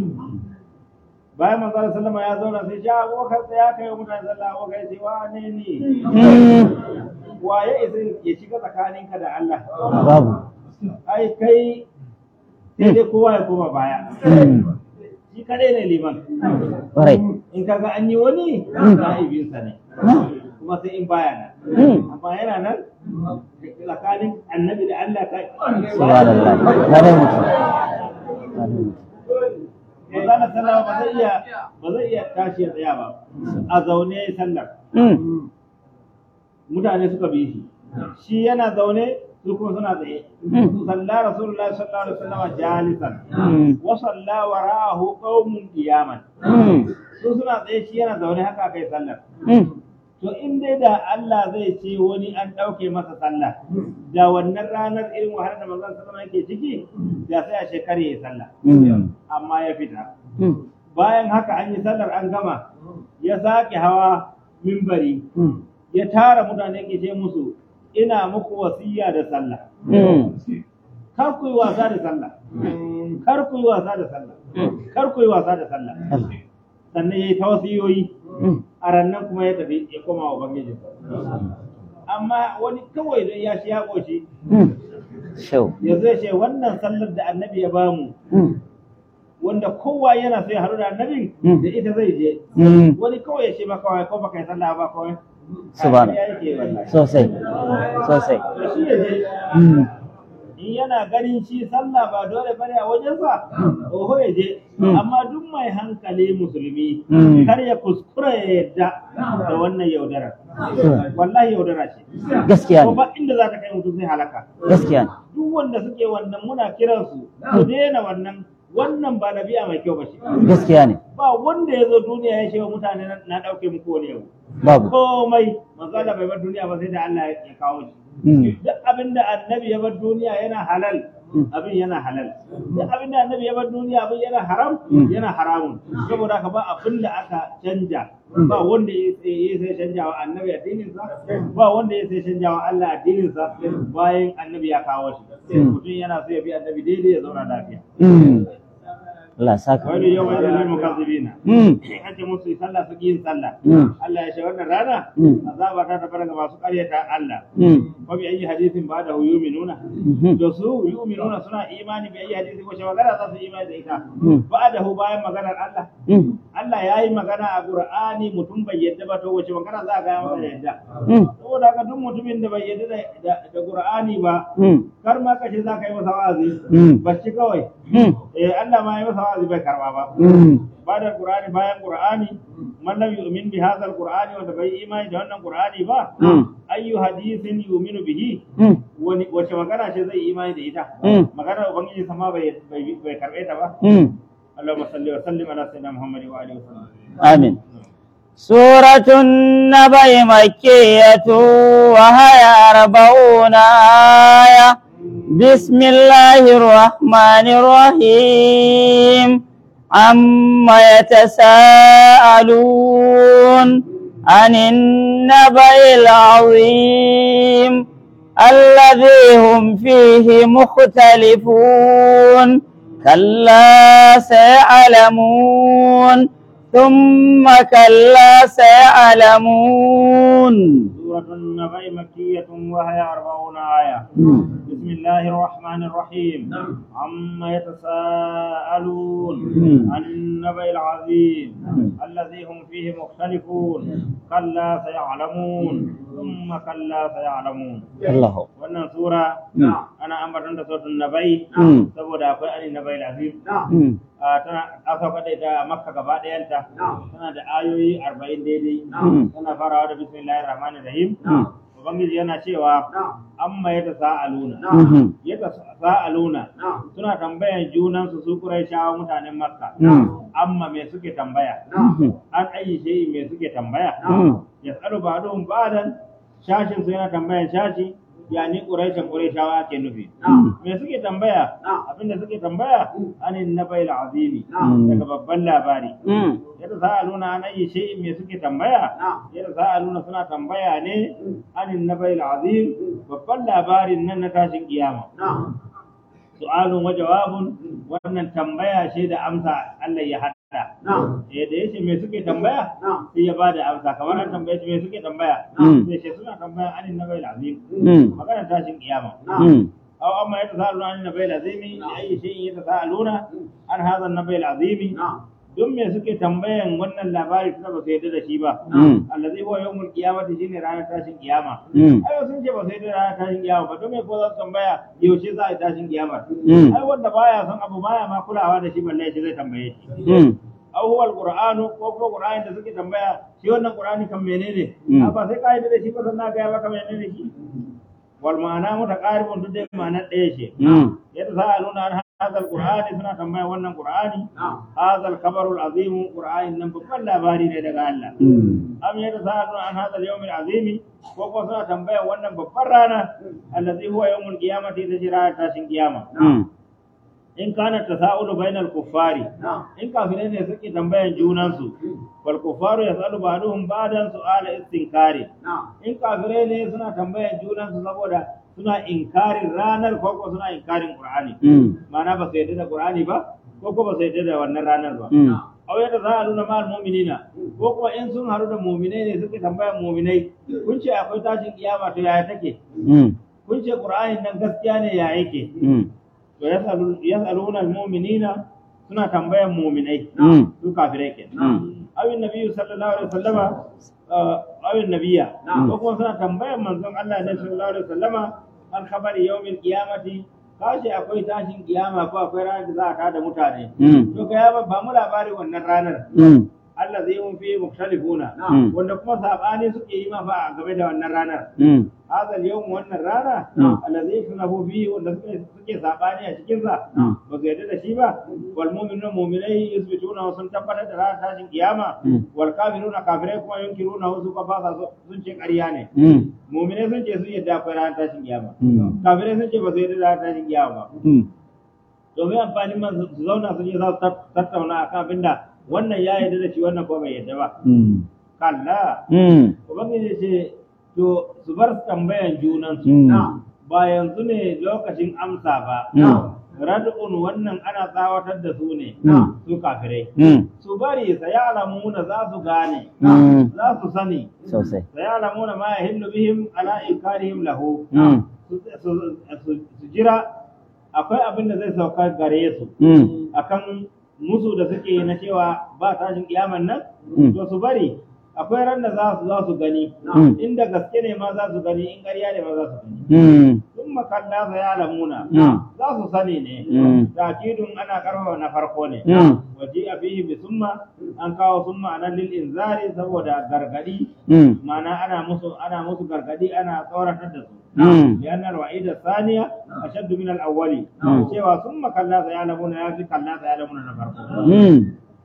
bayan manzo Allah sallama ya zauna sai ya abubakar sai ya kai wa mutane sallah abubakar ya ce wa ne ne Mm. wa ya isa ya shiga tsakaninka da Allah Babu. ai kai sai dai kowa ya koma baya Mm. shi kadai ne liman Ƙwarai. in kaga an yi wani na'ibinsa ne kuma sai in baya nan Mm. amma yana nan tsakanin annabi da Allah ka Subhanallah. Wane mutum. Wane mutum. Manzala sallah ba zai iya ba zai iya tashi ya tsaya ba a zaune ya yi sallar Mm. mutane suka bi shi shi yana zaune su kuma suna tsaye Mm. salla rasulullah sallallahu alaihi wasallam jalisan Mm. wa salla wara'ahu qaumun qiyaman Mm. su suna tsaye shi yana zaune haka kai sallar Mm. to in dai da Allah zai ce wani an ɗauke masa sallah da wannan ranar irin wahalar da manzon sallallahu yake ciki da sai a shekare ya sallah Mm. amma ya fita Mm. bayan haka an yi sallar an gama ya sake hawa mimbari Mm. ya tara mutane ke ce musu ina muku wasiya da sallah Mm. kar ku yi wasa da sallah kar ku yi wasa da sallah kar ku yi wasa da sallah Allah. sannan ya yi ta wasiyoyi Mm. a rannan kuma ya tafi ya koma wa ubangiji amma wani kawai don ya shi ya ƙoshi Mm. Shau. ya zai ce wannan sallar da annabi ya bamu Mm. wanda kowa yana so ya haɗu da annabin Mm. da ita zai je Mm. wani kawai ya ce maka wai ko baka yi sallah ba kawai Subhana. ya yake wallahi Sosai. Sosai. to shi ya je Mm. in yana ganin shi sallah ba dole bane a wajensa oho ya je Mm. amma duk mai hankali musulmi Mm. kar ya kuskura ya yadda da wannan yaudara Sure. wallahi yaudara ce Gaskiya ko ne. ba inda za ka kai mutum sai halaka Gaskiya ne. duk wanda suke wannan muna kiransu su daina wannan wannan ba nabiya mai kyau ba shi Gaskiya ne. ba wanda ya zo duniya ya ce wa mutane na- na ɗauke muku wani yau Babu. komai manzo Allah bai bar duniya ba sai da Allah ya kawo shi Mm. duk abin da annabi ya bar duniya yana halal Mm. abin yana halal duk abin da annabi ya bar duniya abin yana haram Mm. yana haramun saboda haka ba abin da aka canja ba wanda ya ya sai canja wa annabi addinin sa ba wanda ya sai canja wa Allah addinin sa bayan annabi ya kawo shi Mm. mutum yana so ya bi annabi daidai ya zauna lafiya Mm. Allah saka. wani yau mai zalil mukazzibina Mm. in an ce musu yi sallah su yin sallah Mm. Allah ya ce wannan rana Mm. azaba ta tabbata ga masu ƙaryata Allah Mm. wa bi ayi hadisin ba da yu'minuna Mhm. da su yu'minuna suna imani bi ayi hadisin wace magana za su imani da ita Mm. ba da hu bayan maganar Allah Mm. Allah ya yi magana a Qur'ani mutum bai yadda ba to wace magana za a ga masa yadda Mm. saboda haka duk mutumin da bai yadda da- da da Qur'ani ba Mm. kar ma kace za ka yi masa wa'azi Mm. bacci kawai Mm. eh Allah ma ya masa wa'azi bai karba ba Mm. بعد القرآن bayan Qur'ani man lam yu'min bi hadha al-Qur'ani wanda bai imani da wannan Qur'ani ba Mm. ayyu hadithin yu'minu bihi Mm. wani wace magana ce zai imani da ita Mm. maganar ubangiji sama bai bai bai karbe ta ba Mm. Allahumma salli wa sallim ala sayyidina Muhammad wa alihi wa sallam آمين سورة النبأ مكية وهي أربعون آية بسم الله الرحمن الرحيم عما يتساءلون عن النبأ العظيم الذي هم فيه مختلفون كلا سيعلمون ثم كلا سيعلمون سورة النبأ مكية وهي أربعون آية بسم الله الرحمن الرحيم عما يتساءلون مم. عن النبأ العظيم مم. الذي هم فيه مختلفون كلا سيعلمون ثم كلا سيعلمون الله wannan sura مم. ana ambaton da sautin nabai مم. saboda akwai ani nabai azim مم. Ah, tana aka da ita a makka gaba ɗayanta tana da ayoyi arba'in daidai Mm. tana farawa da bismillahir rahmanir rahim Mm. ubangiji yana cewa amma ya tasa'aluna Mhm. ya tasa'aluna suna tambayan junansu su quraishawa mutanen makka Mm. amma me suke tambaya Mhm. an ayi shi me suke tambaya Mm. yasalu ba'dhum ba'dan shashin su yana tambayan shashi yani quraishan quraishawa ke nufi me suke tambaya abinda suke tambaya anin nabail azimi Mm. daga babban labari Mm. yadda za a nuna an ayi shi me suke tambaya yadda za a nuna suna tambaya ne anin nabail azim babban labarin nan na tashin kiyama su'alun wa jawabun wannan tambaya ce da amsa Allah ya hada eh da yace me suke tambaya sai ya bada amsa kamar an tambaye shi me suke tambaya Mm. sai ce suna tambaya anin nabail azim Mm. magana tashin kiyama Mm. أو أما يتساءلون عن النبي العظيم لأي شيء يتساءلون عن هذا النبي العظيم don me suke tambayan wannan labari tunda ba su yarda da shi ba Mm. allazi huwa yawmul qiyamati shine ranar tashin kiyama Mm. ai sun ce ba su yarda da ranar tashin kiyama ba don me ko za su tambaya yaushe za a yi tashin kiyama Mm. ai wanda baya son abu baya ma kulawa da shi balle ya ce zai tambaye shi Mm. aw huwa alqur'anu ko ko qur'ani da suke tambaya shi wannan qur'ani kan menene Mm. a ba sai ka yi da shi ba sannan ga maka menene shi wal ma'ana mutaqaribun duk dai ma'ana ɗaya ce Mm. yadda za a nuna an hadha alqur'ani suna tambaya wannan qur'ani hadha alkhabaru alazim qur'ani nan babban labari ne daga Allah Mm. am yadda za a nuna an hadha alyawm alazim ko ko suna tambaya wannan babban rana allazi huwa yawmul qiyamati ta jira tashin kiyama Mm. in kana tasa'ulu bainal kuffari in kafirai ne suke tambayan junansu wal kuffaru yasalu ba'duhum ba'dan su'ala istinkari in kafirai ne suna tambayan junansu saboda suna inkarin ranar ko ko suna inkarin qur'ani Mm. ma'ana ba su yarda da qur'ani ba ko ko ba su yarda da wannan ranar ba Mm. aw yadda za a nuna ma'al mu'minina ko kuma in sun haru da mu'minai ne suke tambayan mu'minai kun ce akwai tashin kiyama to yaya take Mm. kun ce qur'anin nan gaskiya ne ya yake Mm. to yasalu yasaluna almu'minina suna tambayan mu'minai Mm. su kafirai ke Mm. awin nabiyyu sallallahu alaihi wasallama uh, awin nabiyya Na'am. ko kuma suna tambayan manzon Allah ne sallallahu alaihi wasallama an khabari yawmil qiyamati kace akwai tashin kiyama ko akwai ranar da za a tada mutane Mm. to ka ya ba mu labari wannan ranar Mm. Allah zai mun fi mukhtalifuna Mm. wanda kuma sabani suke yi ma fa game da wannan ranar Mm. هذا اليوم wannan rana Mm. الذي يخلفوا فيه wanda suke suke sabani a cikin sa Mm. ba su yarda da shi ba wal mu'minuna mu'minai yusbituna wa sun tabbatar da ranar tashin kiyama Mm. wal kafiruna kafirai kuma yunkiruna wasu ka fasa sun ce ƙarya ne Mm. mu'minai sun ce sun yarda akwai ranar tashin kiyama Mm. kafirai sun ce ba su yarda da ranar tashin kiyama ba Mm. domin amfanin man su zauna su je za su tat- tattauna akan abinda wannan ya yarda da shi wannan ko bai yarda ba Mm. kalla Mm. ubangiji ce to su bar tambayan junansu Mm. ba yanzu ne lokacin amsa ba Mm. rad'un wannan ana tsawatar da su ne Mm. su kafirai Mm. su bari sayalamuna za su gane Mm. za su sani Sosai. sayalamuna ma yahillu bihim ala inkarihim lahu Mm. su su- su- su jira akwai abin da zai sauka gare su Mm. akan musu da suke na cewa ba tashin kiyaman nan Mm. to su bari akwai ran da za su za su gani Mm. inda gaske ne ma za su gani in ƙarya ne ma za su gani Mm. sun makalla sa ya lamuna Mm. za su sani ne Mm. takidun ana karfafa na farko ne Mm. waje a fihi bi summa an kawo summa anan lil inzari saboda gargadi Mm. ma'ana ana musu ana musu gargadi ana tsoratar da su Mm. لأن الوعيد الثانية أشد من الأول Mm. cewa ثم كلا سيعلمون يا في كلا سيعلمون نفرق Mm.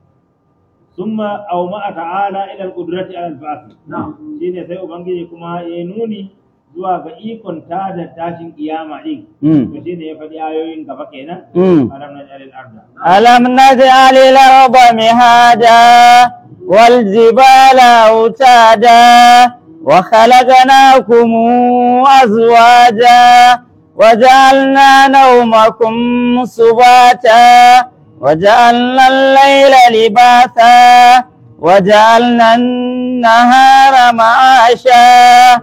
ثم أومأ تعالى إلى القدرة على البعث shine sai ubangiji kuma ya nuni zuwa ga ikon tada tashin kiyama din Mm. to shine ya faɗi ayoyin gaba kenan Mm. alam naj'al al-arda ألم نجعل الأرض مهادا والجبال أوتادا وخلقناكم أزواجا وجعلنا نومكم سباتا وجعلنا الليل لباسا وجعلنا النهار معاشا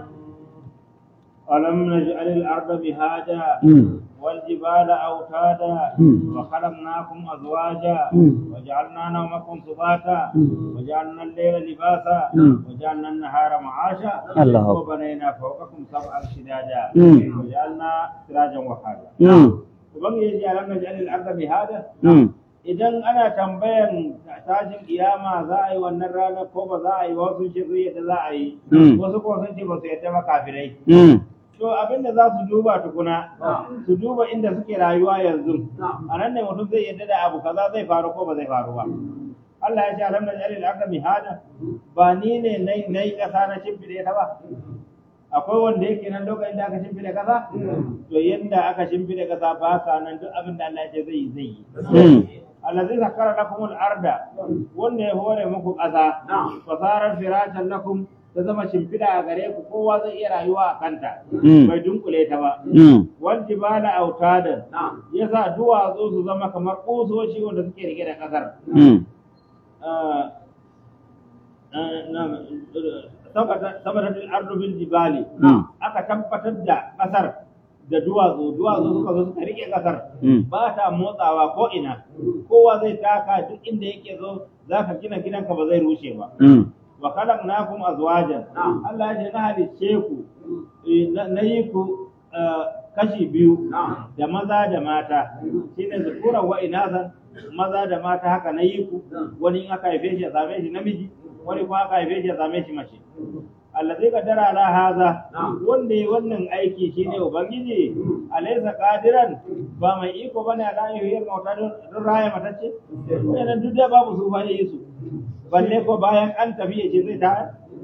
ألم نجعل الأرض مهادا والجبال أوتادا مم. وخلقناكم أزواجا مم. وجعلنا نومكم سباتا مم. وجعلنا الليل لباسا مم. وجعلنا النهار معاشا الله أكبر. وبنينا فوقكم سبعا شدادا مم. وجعلنا سراجا وحاجا Mm. ubangiji ya lam naj'al al-ardha mihada Mm. idan ana tambayan tashin kiyama za a yi wannan rana ko ba za a yi wasu ce su yadda za a yi Mm. wasu ko sun ce ba su yadda ba kafirai Mm. to abinda za su duba tukuna su duba inda suke rayuwa yanzu a nan ne mutum zai yadda da abu kaza zai faru ko ba zai faru ba Allah ya ce alam naj'al al-ardha mihada ba ni ne nai nai kasa na shimfide ta ba akwai wanda yake nan lokacin da aka shimfide kasa to yanda aka shimfide kasa ba sa nan duk abin da Allah ya ce zai yi zai yi Mm. allazi zakara lakum al-arda wanda ya hore muku ƙasa fasarar firashan lakum ta zama shimfiɗa a gare ku kowa zai iya rayuwa a kanta Mm. bai dunkule ta ba Mm. wal jibala autadan yasa duwatsu su zama kamar kusoshi wanda suke rike da ƙasar Mm. Ah, ah, na- sabata sabata al-ardu bil jibali Mm. aka tabbatar da ƙasar da duwatsu duwatsu suka zo suka rike kasar Mm. ba ta motsawa ko ina kowa zai taka duk inda yake zo zaka gina gidanka ba zai rushe ba Mm. wa khalaqnakum azwajan Allah ya ce na halicce ku eh, na na yi ku eh, kashi biyu da maza da mata shine zukuran wa inasan maza da mata haka na yi ku wani in aka haife shi ya same shi namiji wani kuma aka haife shi ya same shi mace allazi qaddara ala haza wanda ya wannan aiki shine ubangiji alaysa qadiran ba mai iko bane ala yuhyil mauta don don raya matacce wannan duk da babu su fa yi su balle ko bayan an tafi ya ce zai ta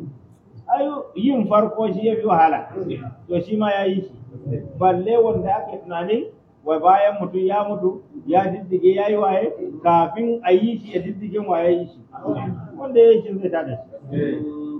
ayo yin farko shi yafi wahala to shi ma yayi shi balle wanda ake tunani wai bayan mutum ya mutu ya diddige ya yi waye kafin a yi shi ya diddigin waye yi shi wanda ya yi shi zai tada shi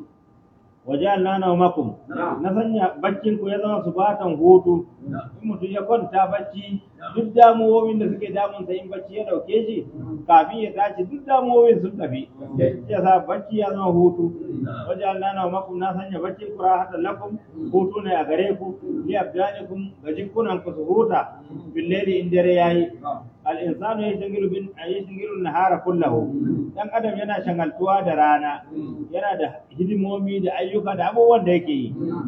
waje Allah na makum na sanya baccin ku ya zama su batan hutu in mutum ya kwanta bacci duk damuwoyin da suke damun sa in bacci ya dauke shi kafin ya tashi duk damuwoyin sun tafi ya sa bacci ya zama hutu waje Allah na makum na sanya baccin ku rahatan lakum hutu ne a gare ku li abdanikum ga jikunan ku su huta billeli in dare yayi al insanu yashghalu bin yashghalu nahara kullahu dan adam yana shagaltuwa da rana yana da hidimomi da ayyuka da abubuwan da yake yi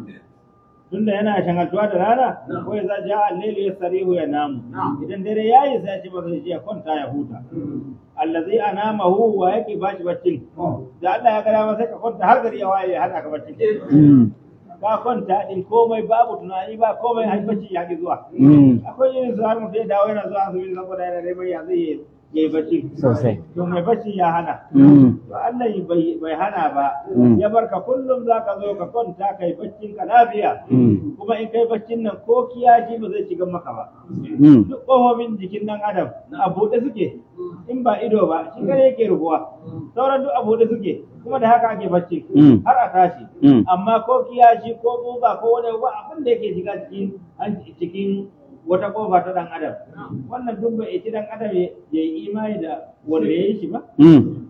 tunda yana shagaltuwa da rana ko ya zaji a allailu ya sarihu ya namu idan dare yayi sai ya ce ba zai je ya kwanta ya huta allazi anamahu wa yake bashi baccin da Allah ya gara masa ka kwanta har gari ya waye ya hada ka baccin Mm. ka kwanta din komai babu tunani ba komai har bacci ya ki zuwa Mm. akwai yin su har mutum ya dawo yana zuwa asibiti saboda yana neman ya zai yi ya yi bacci Sosai. to mai bacci ya hana Mm. to Allah bai bai hana ba Mm. ya barka kullum zaka zo ka kwanta kai baccin ka lafiya Mm. kuma in kai baccin nan ko kiyaji ba zai shiga maka ba Mm. duk ƙofofin jikin nan adam a buɗe suke in ba ido ba shi kare yake rubuwa sauran duk a buɗe suke kuma da haka ake bacci Mm. har a tashi Mm. amma ko kiyashi ko buga ko wani ba abin da yake shiga cikin an- cikin wata kofa ta dan adam wannan duk bai ci dan adam ya ya yi imani da wanda ya yi shi ba Mm.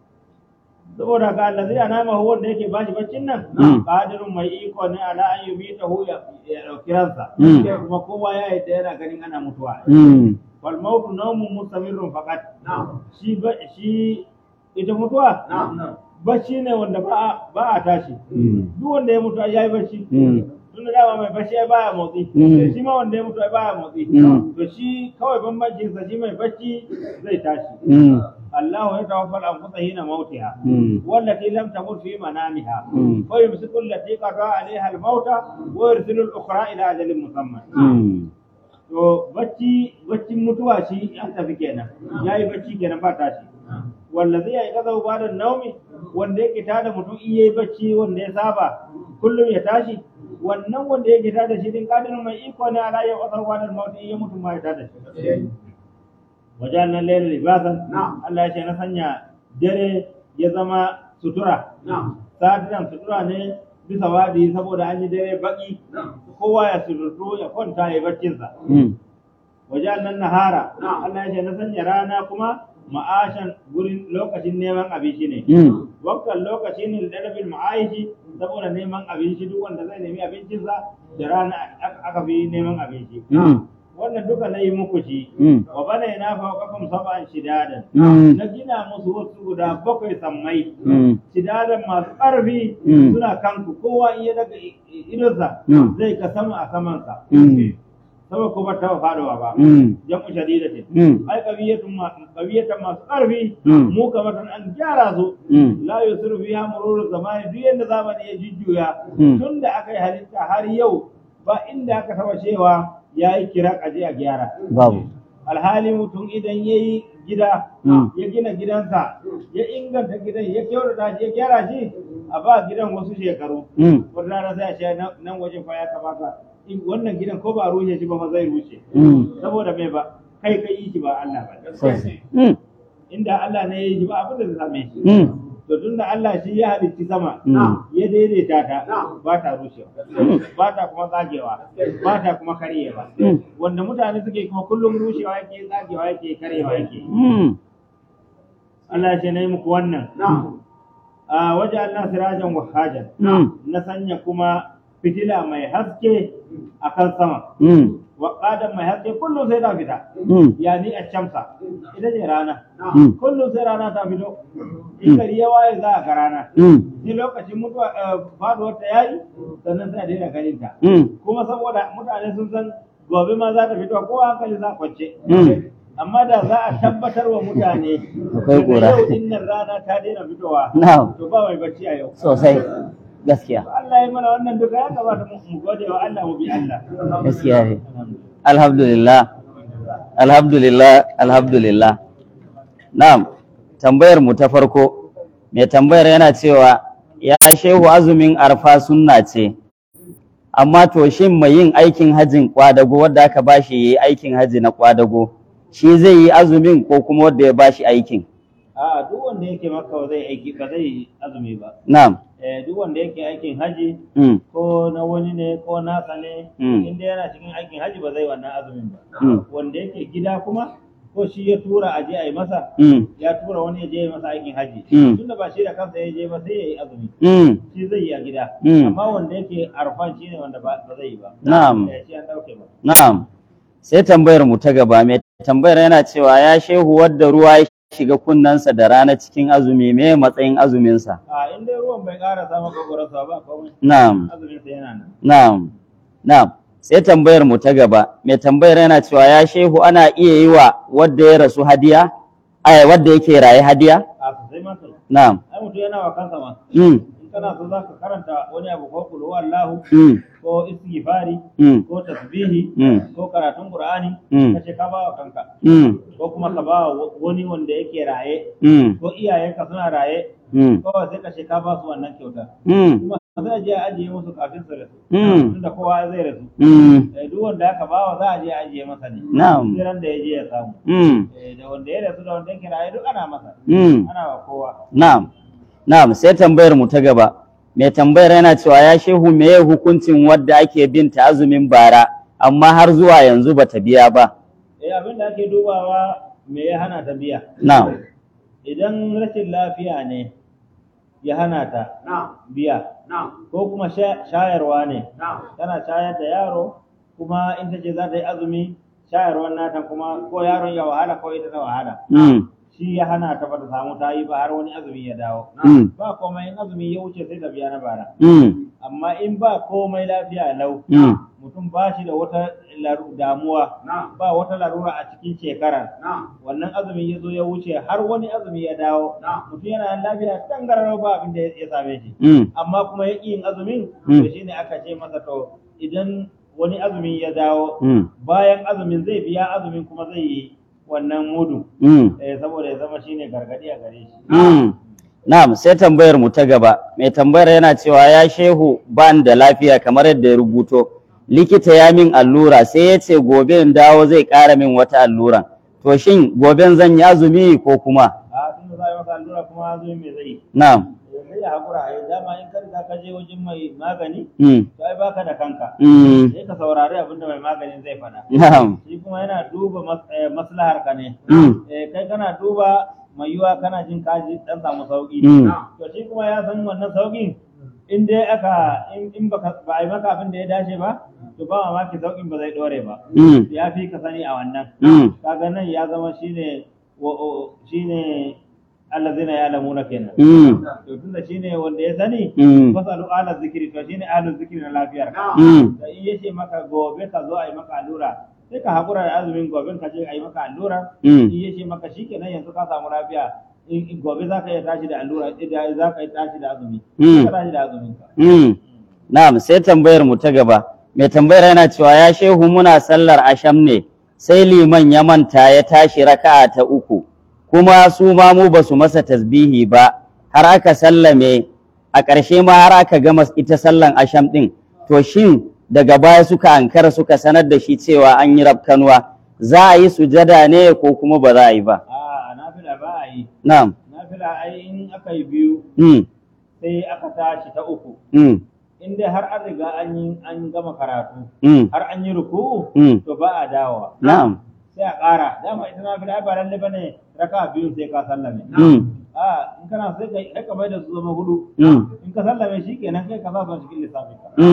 saboda ga Allah zai anama hu wanda yake bashi baccin nan Mm. qadirun mai iko ne ala an yumita hu ya ya dauki ransa Mm. kuma kowa ya yi yana ganin ana mutuwa Mm. wal mautu nawmun mustamirrun faqat shi ba shi ita mutuwa bacci ne wanda ba a ba a tashi Mm. duk wanda ya mutu ai yayi bacci Mm. tun da dama mai bacci ai baya motsi Mm. shi ma wanda ya mutu ai baya motsi Mm. to shi kawai bambancin sa shi mai bacci zai tashi Mm. Allah ya tawaffal anfusa hina mautiha Mm. والتي لم تمت في منامها Mm. ويمسك التي قضى عليها الموت ويرسل الأخرى إلى أجل مسمى Mm. to bacci baccin mutuwa shi an tafi kenan yayi bacci kenan ba tashi wallazi ya kaza ba da naumi wanda yake tada mutum in yayi bacci wanda ya saba kullum ya tashi wannan wanda yake tada shi din kadirin mai iko ne ala ya wasar wa da mauti in ya mutu ma ya tada shi wajen nan lailu libasan Allah ya ce na sanya dare ya zama sutura satiran sutura ne bisa wadi saboda an yi dare baki kowa ya suturtu ya kwanta ya baccinsa Mm. wajen nan nahara Allah ya ce na sanya rana kuma ma'ashan gurin lokacin neman abinci ne Mm. wakkan lokaci ne da dalabin ma'aishi saboda neman abinci duk wanda zai nemi abincinsa da rana aka aka fi neman abinci Mm. wannan duka na yi muku shi Mm. wa bana ina fawqakum sab'an shidadan Mm. na gina musu wasu guda bakwai sammai Mm. shidadan masu ƙarfi Mm. suna kanku kowa in ya daga i- i- idonsa Mm. zai ka sama a samansa Mm. sama kuma ta fadowa ba Mm. jamu shadidatin Mm. ai kabiyatun ma kabiyatan masu ƙarfi Mm. mu kamar an gyara su Mm. la yusiru fiha mururu zamani duk yanda zamani ya jujjuya Mm. tun da aka yi halitta har yau ba inda aka taba cewa ya yi kira aje a gyara Babu. alhali mutum idan ya yi gida Mm. ya gina gidansa ya inganta gidan ya kyautata shi ya gyara shi a ba gidan wasu shekaru Mm. wata rana sai a ce nan- nan wajen fa ya kamata in wannan gidan ko ba a rushe shi ba fa zai rushe Mm. saboda mai ba kai kai yi shi ba Allah ba Sosai. Mm. inda Allah ne ya yi shi ba abin da zai same shi Mm. to tun da Allah shi ya halitti sama Mm. ya daidaita ta ba ta rushewa ba ta kuma tsagewa ba ta kuma karyewa Mm. wanda mutane suke kuma kullum rushewa yake tsagewa yake karyewa yake Mm. Allah ya ce na yi muku wannan a waje Allah sirajan wahajan Mm. na sanya kuma fitila mai haske a kan sama mm, wa qadan mai haske kullum sai ta fita mm, yani a shamsa ita ce rana mm, kullum sai rana ta fito in gari ya waye za a ga rana mm, ni lokacin mutuwa faduwar ta yayi sannan sai a daina ganin ta mm, kuma saboda mutane sun san gobe ma za ta fito ko hankali za a kwance Mm. amma da za a tabbatar wa mutane Akwai daga ƙura. yau din nan rana ta daina fitowa na'am to ba mai bacci a yau sosai gaskiya Allah ya mana wannan duka ya kamata mu mu gode wa Allah mu bi Allah gaskiya ne alhamdulillah alhamdulillah alhamdulillah na'am tambayar mu ta farko mai tambayar yana cewa ya shehu azumin arfa sunna ce amma to shin mai yin aikin hajjin kwadago wadda aka bashi yi aikin hajji na kwadago shi zai yi azumin ko kuma wadda ya bashi aikin a duk wanda yake maka ba zai aiki ba zai azumi ba na'am eh duk wanda yake aikin haji mm, ko na wani ne ko nasa ne Mm. inda yana cikin aikin haji ba zai wannan azumin ba mm, wanda yake gida kuma ko shi ya tura a je a yi masa mm, ya tura wani ya je ya masa aikin haji Mm. tunda ba shi da kansa ya je ba sai ya yi azumi mm, shi zai yi a gida Mm. amma wanda yake arfan shi ne wanda ba ba zai yi ba Na'am. Eh, shi an dauke ba Na'am, sai tambayar mu ta gaba mai tambayar yana cewa ya shehu wadda ruwa ya shiga kunnensa da rana cikin azumi me matsayin azuminsa? a in dai ruwan bai karasa maka gurasa ba komai Na'am, azumin sa yana nan na'am, na'am. Sai tambayar mu ta gaba mai tambayar yana cewa ya shehu ana iya yi wa wadda ya rasu hadiya? Ai, wadda yake raye hadiya? a sosai ma kai Na'am. ai mutum yana wa kansa ma Mm, in kana so zaka karanta wani abu ko kulu wallahu mm, ko istighfari mm, ko tasbihi mm, ko karatun qur'ani Mm. kace ka ba wa kanka mm, ko kuma ka ba wa wani wanda yake raye mm, ko iyayenka suna raye mm, ko sai ka ce ka ba su wannan kyauta mm, kuma sai a je a ajiye musu kafin su rasu Mm. tunda kowa zai rasu mm, Eh, duk wanda aka bawa za a je a ajiye masa ne Na'am. sai ran da ya je ya samu mm, Eh, da wanda ya rasu da wanda yake raye duk ana masa mm. ana wa kowa Na'am, na'am, sai tambayar mu ta gaba. Mai tambayar yana cewa ya shehu meye hukuncin wadda ake bin ta azumin bara, amma har zuwa yanzu bata biya ba. eh abin da ake dubawa me ya hana ta biya Na'am, idan rashin lafiya ne ya hana ta biya ko kuma sha- shayarwa ne tana shayar da yaro kuma in ta ce za ta yi azumi shayarwar nata kuma ko yaron ya wahala ko ita ta wahala mm, shi ya hana ta ba ta samu ta yi ba har wani azumi ya dawo mm, ba komai in azumi ya wuce sai ta biya na bara mm, amma in ba komai lafiya lau mm, mutum ba shi da wata laru- damuwa ba wata larura a cikin shekara wannan azumi ya zo ya wuce har wani azumi ya dawo mutum yana da lafiya tangararau ba abin da ya same shi mm, amma kuma ya ƙi yin azumin Mm. to shine aka ce masa to idan wani azumi ya dawo mm, bayan azumin zai biya azumin kuma zai yi wannan mudu mm, eh, saboda ya zama shine gargadi a gare shi mm. Na'am, sai tambayar mu ta gaba. Mai tambayar yana cewa ya shehu ban da lafiya kamar yadda ya rubuto. Likita ya min allura sai ya ce gobe in dawo zai ƙara min wata allura. To shin goben zan yi azumi ko kuma? a tun da za a yi masa allura kuma azumi mai zai yi Na'am. sai ya haƙura a yi dama in ka riga ka je wajen mai magani Mm, to ai baka da kanka mm, sai ka saurari abin da mai maganin zai faɗa na'am. shi kuma yana duba mas- eh, maslahar ka ne Mm, Eh, kai kana duba mai yiwa kana jin kaji dan samu sauki Mm. to shi kuma ya san wannan saukin in dai aka in in baka ba a yi maka abin da ya dace ba to ba mamaki saukin ba zai dore ba mm, ya fi ka sani a wannan mm, kaga nan ya zama shine wa- o- shine allazina ya'lamuna kenan mm, to tunda shine wanda ya sani mm, fasalu ala zikiri to shine ahlul zikiri na lafiyar ka mm, da in yace maka gobe ka zo a yi maka allura sai ka hakura da azumin gobe ka je a yi maka allura mm, in yace maka shikenan yanzu ka samu lafiya in in gobe za ka iya tashi da allura idan za ka iya tashi da azumi Mm. ka tashi da azumin ka mm. Na'am, sai tambayar mu ta gaba. Mai tambayar yana cewa ya shehu muna sallar asham ne, sai liman ya manta ya tashi raka'a ta uku, kuma su ma mu ba su masa tasbihi ba, har aka sallame, a ƙarshe ma har aka gama ita sallan asham ɗin. To shin daga baya suka ankara suka sanar da shi cewa an yi rafkanuwa, za a yi sujada ne ko kuma ba za a yi ba? a nafila ba a yi Na'am. nafila ai in aka yi biyu Mm, sai aka tashi ta uku mm, in dai har an riga an yi an gama karatu mm, har an yi ruku'u mm. to ba a dawowa Na'am. sai a ƙara dama ita na fila ba lalle bane raka biyu sai ka sallame Mm, a in kana sai ka raka mai da su zama hudu mm, in ka sallame shi kenan kai ka sa su cikin lissafin ka mm. Eh,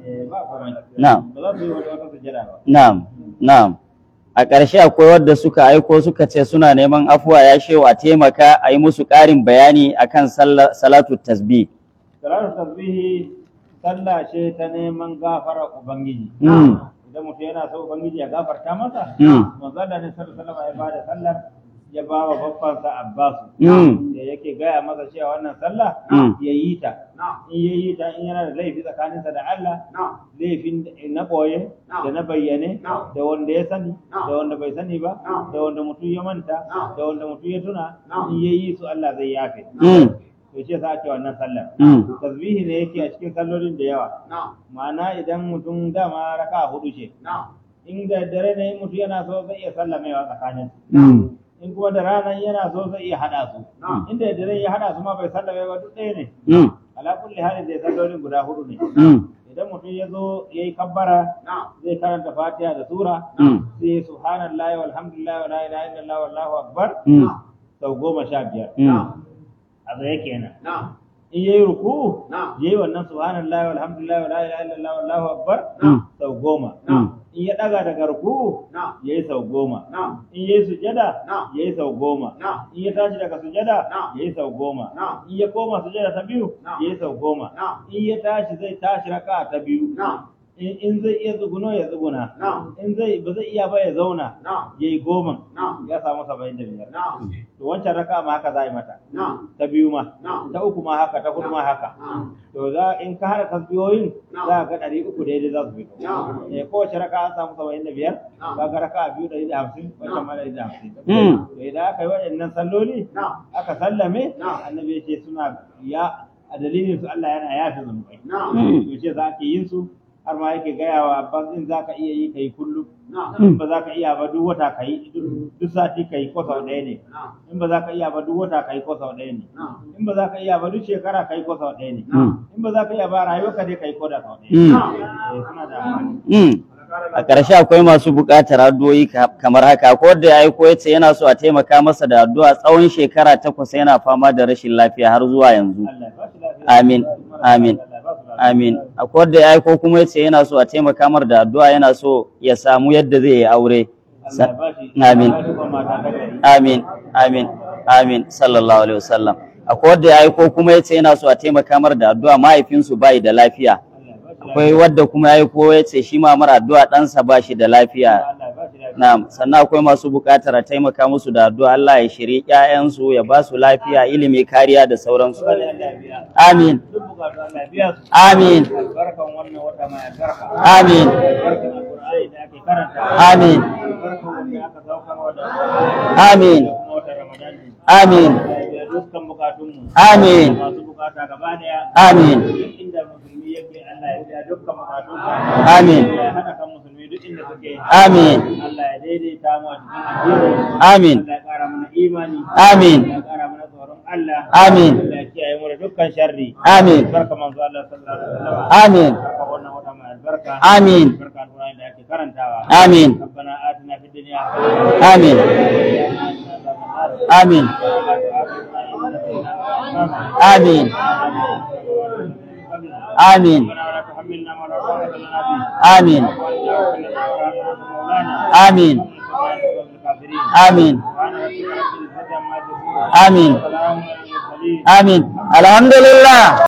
Eh, ba komai Na'am. ba za su yi wata wata sujjada ba Na'am, na'am. A ƙarshe akwai wadda suka aiko suka ce suna neman afuwa ya shehu a taimaka a yi musu ƙarin bayani akan sallah- salatu tasbih. salatu tasbihi sallah ce ta neman gafara ubangiji Mm. idan mutum yana so ubangiji ya gafarta masa Mm. manzo Allah ne sallallahu alaihi wasallam ya bada sallar ya ba wa babbansa Abbasu Mm. da yake gaya masa cewa wannan sallah Mm. ya yi ta in ya yi ta in yana da laifi tsakaninsa da Allah laifin na boye da na bayyane da wanda ya sani da wanda bai sani ba da wanda mutum ya manta da wanda mutum ya tuna in ya yi su Allah zai yafe Mm. to ce sa ake wannan sallar Mm. tasbihi ne yake a cikin sallolin da yawa ma'ana idan mutum dama raka hudu ce in da dare ne mutum yana so zai iya sallamewa tsakanin Mm. in kuma da rana yana so zai iya hada su inda da dare ya hada su ma bai sallame ba duk ɗaya ne Mm. ala kulli halin da sallolin guda hudu ne Mm. idan mutum ya zo ya yi kabbara zai karanta fatiha da sura Mm. sai subhanallahi walhamdulillahi wa la ilaha illallah wallahu akbar Mm. sau goma sha biyar Mm. a tsaye kenan in yayi ruku yayi wannan subhanallahi walhamdulillahi wa la ilaha illallah wallahu akbar Mm. sau goma Mm. in ya daga daga ruku yayi sau goma in yayi sujada yayi sau goma in ya tashi daga sujada yayi sau goma in ya koma sujada ta biyu yayi sau goma in ya tashi zai tashi raka ta biyu in in zai iya tsuguno ya tsuguna in zai ba zai iya ba ya zauna yayi goma ya samu saba'in da biyar to wancan raka ma haka za a yi mata ta biyu ma ta uku ma haka ta hudu ma haka to za in ka haɗa tasbiyoyin za ka ga ɗari uku daidai za su fito eh kowace raka an samu saba'in da biyar ka ga raka biyu ɗari da hamsin wancan ma ɗari da hamsin Mm. to idan aka yi waɗannan salloli aka sallame annabi ya ce suna ya a dalilin su Allah yana yafe zunubai Mm. to ce za ka yin su har ma yake gaya wa abbas in za ka iya yi ka yi kullum in ba za ka iya ba duk wata ka yi duk sati ka yi ko sau ɗaya ne in ba za ka iya ba duk wata ka yi ko sau ɗaya ne in ba za ka iya ba duk shekara ka yi ko sau ɗaya ne Mm. in ba za ka iya ba rayuwar ka dai ka yi ko da sau ɗaya Mm. Eh, suna da amfani Mm. A ƙarshe akwai masu buƙatar addu'o'i ka- kamar haka, ko da ya aiko ya ce yana so a taimaka masa da addu'a tsawon shekara takwas yana fama da rashin lafiya har zuwa yanzu. Allah ya ba shi lafiya Amin, amin, Allah ya ba su lafiya. amin. Akwai da ya aiko kuma ya ce yana so a taimaka mar da addu'a yana so ya samu yadda zai yi aure. Allah ya ba shi Amin. Allah ya ba shi kuma mata ta gari Amin, amin, amin, sallallahu alaihi wasallam. Akwai wadda ya aiko kuma ya ce yana so a taimaka mar da addu'a mahaifinsu bai da lafiya. Allah ya ba shi Akwai wadda kuma ya aiko ya ce shi ma mara addu'a ɗansa ba shi da lafiya. Allah ya ba shi lafiya Na'am, sannan akwai masu buƙatar a taimaka musu da addu'a Allah ya shiri ƴaƴansu ya ba su lafiya, ilimi, kariya da sauransu. Allah ya biya Amin, duk bukatu Allah ya biya su amin, albarkan wannan wata mai albarka amin, albarkan alqur'ani da ake karanta amin, albarkan wanda aka saukarwa da amin, da kuma wata ramadan ne amin, Allah ya biya dukkan bukatunmu amin, masu bukata gaba daya amin, duk inda musulmi yake Allah ya biya dukkan bukatunmu Amin. Allah ya haɗa kan musulmi duk inda suke amin, Allah ya daidaita mu a cikin addini amin, Allah ya ƙara mana imani amin, Allah ya ƙara mana tsoron Allah amin, Allah ya kiyaye mu da dukkan sharri amin, barka manzo Allah sallallahu alaihi wasallam amin, barka wannan wata mai albarka amin, barka alqur'ani da ake karantawa amin, ربنا آتنا في الدنيا amin, amin, amin, amin, amin, amin, amin, amin, amin. Alhamdulillah.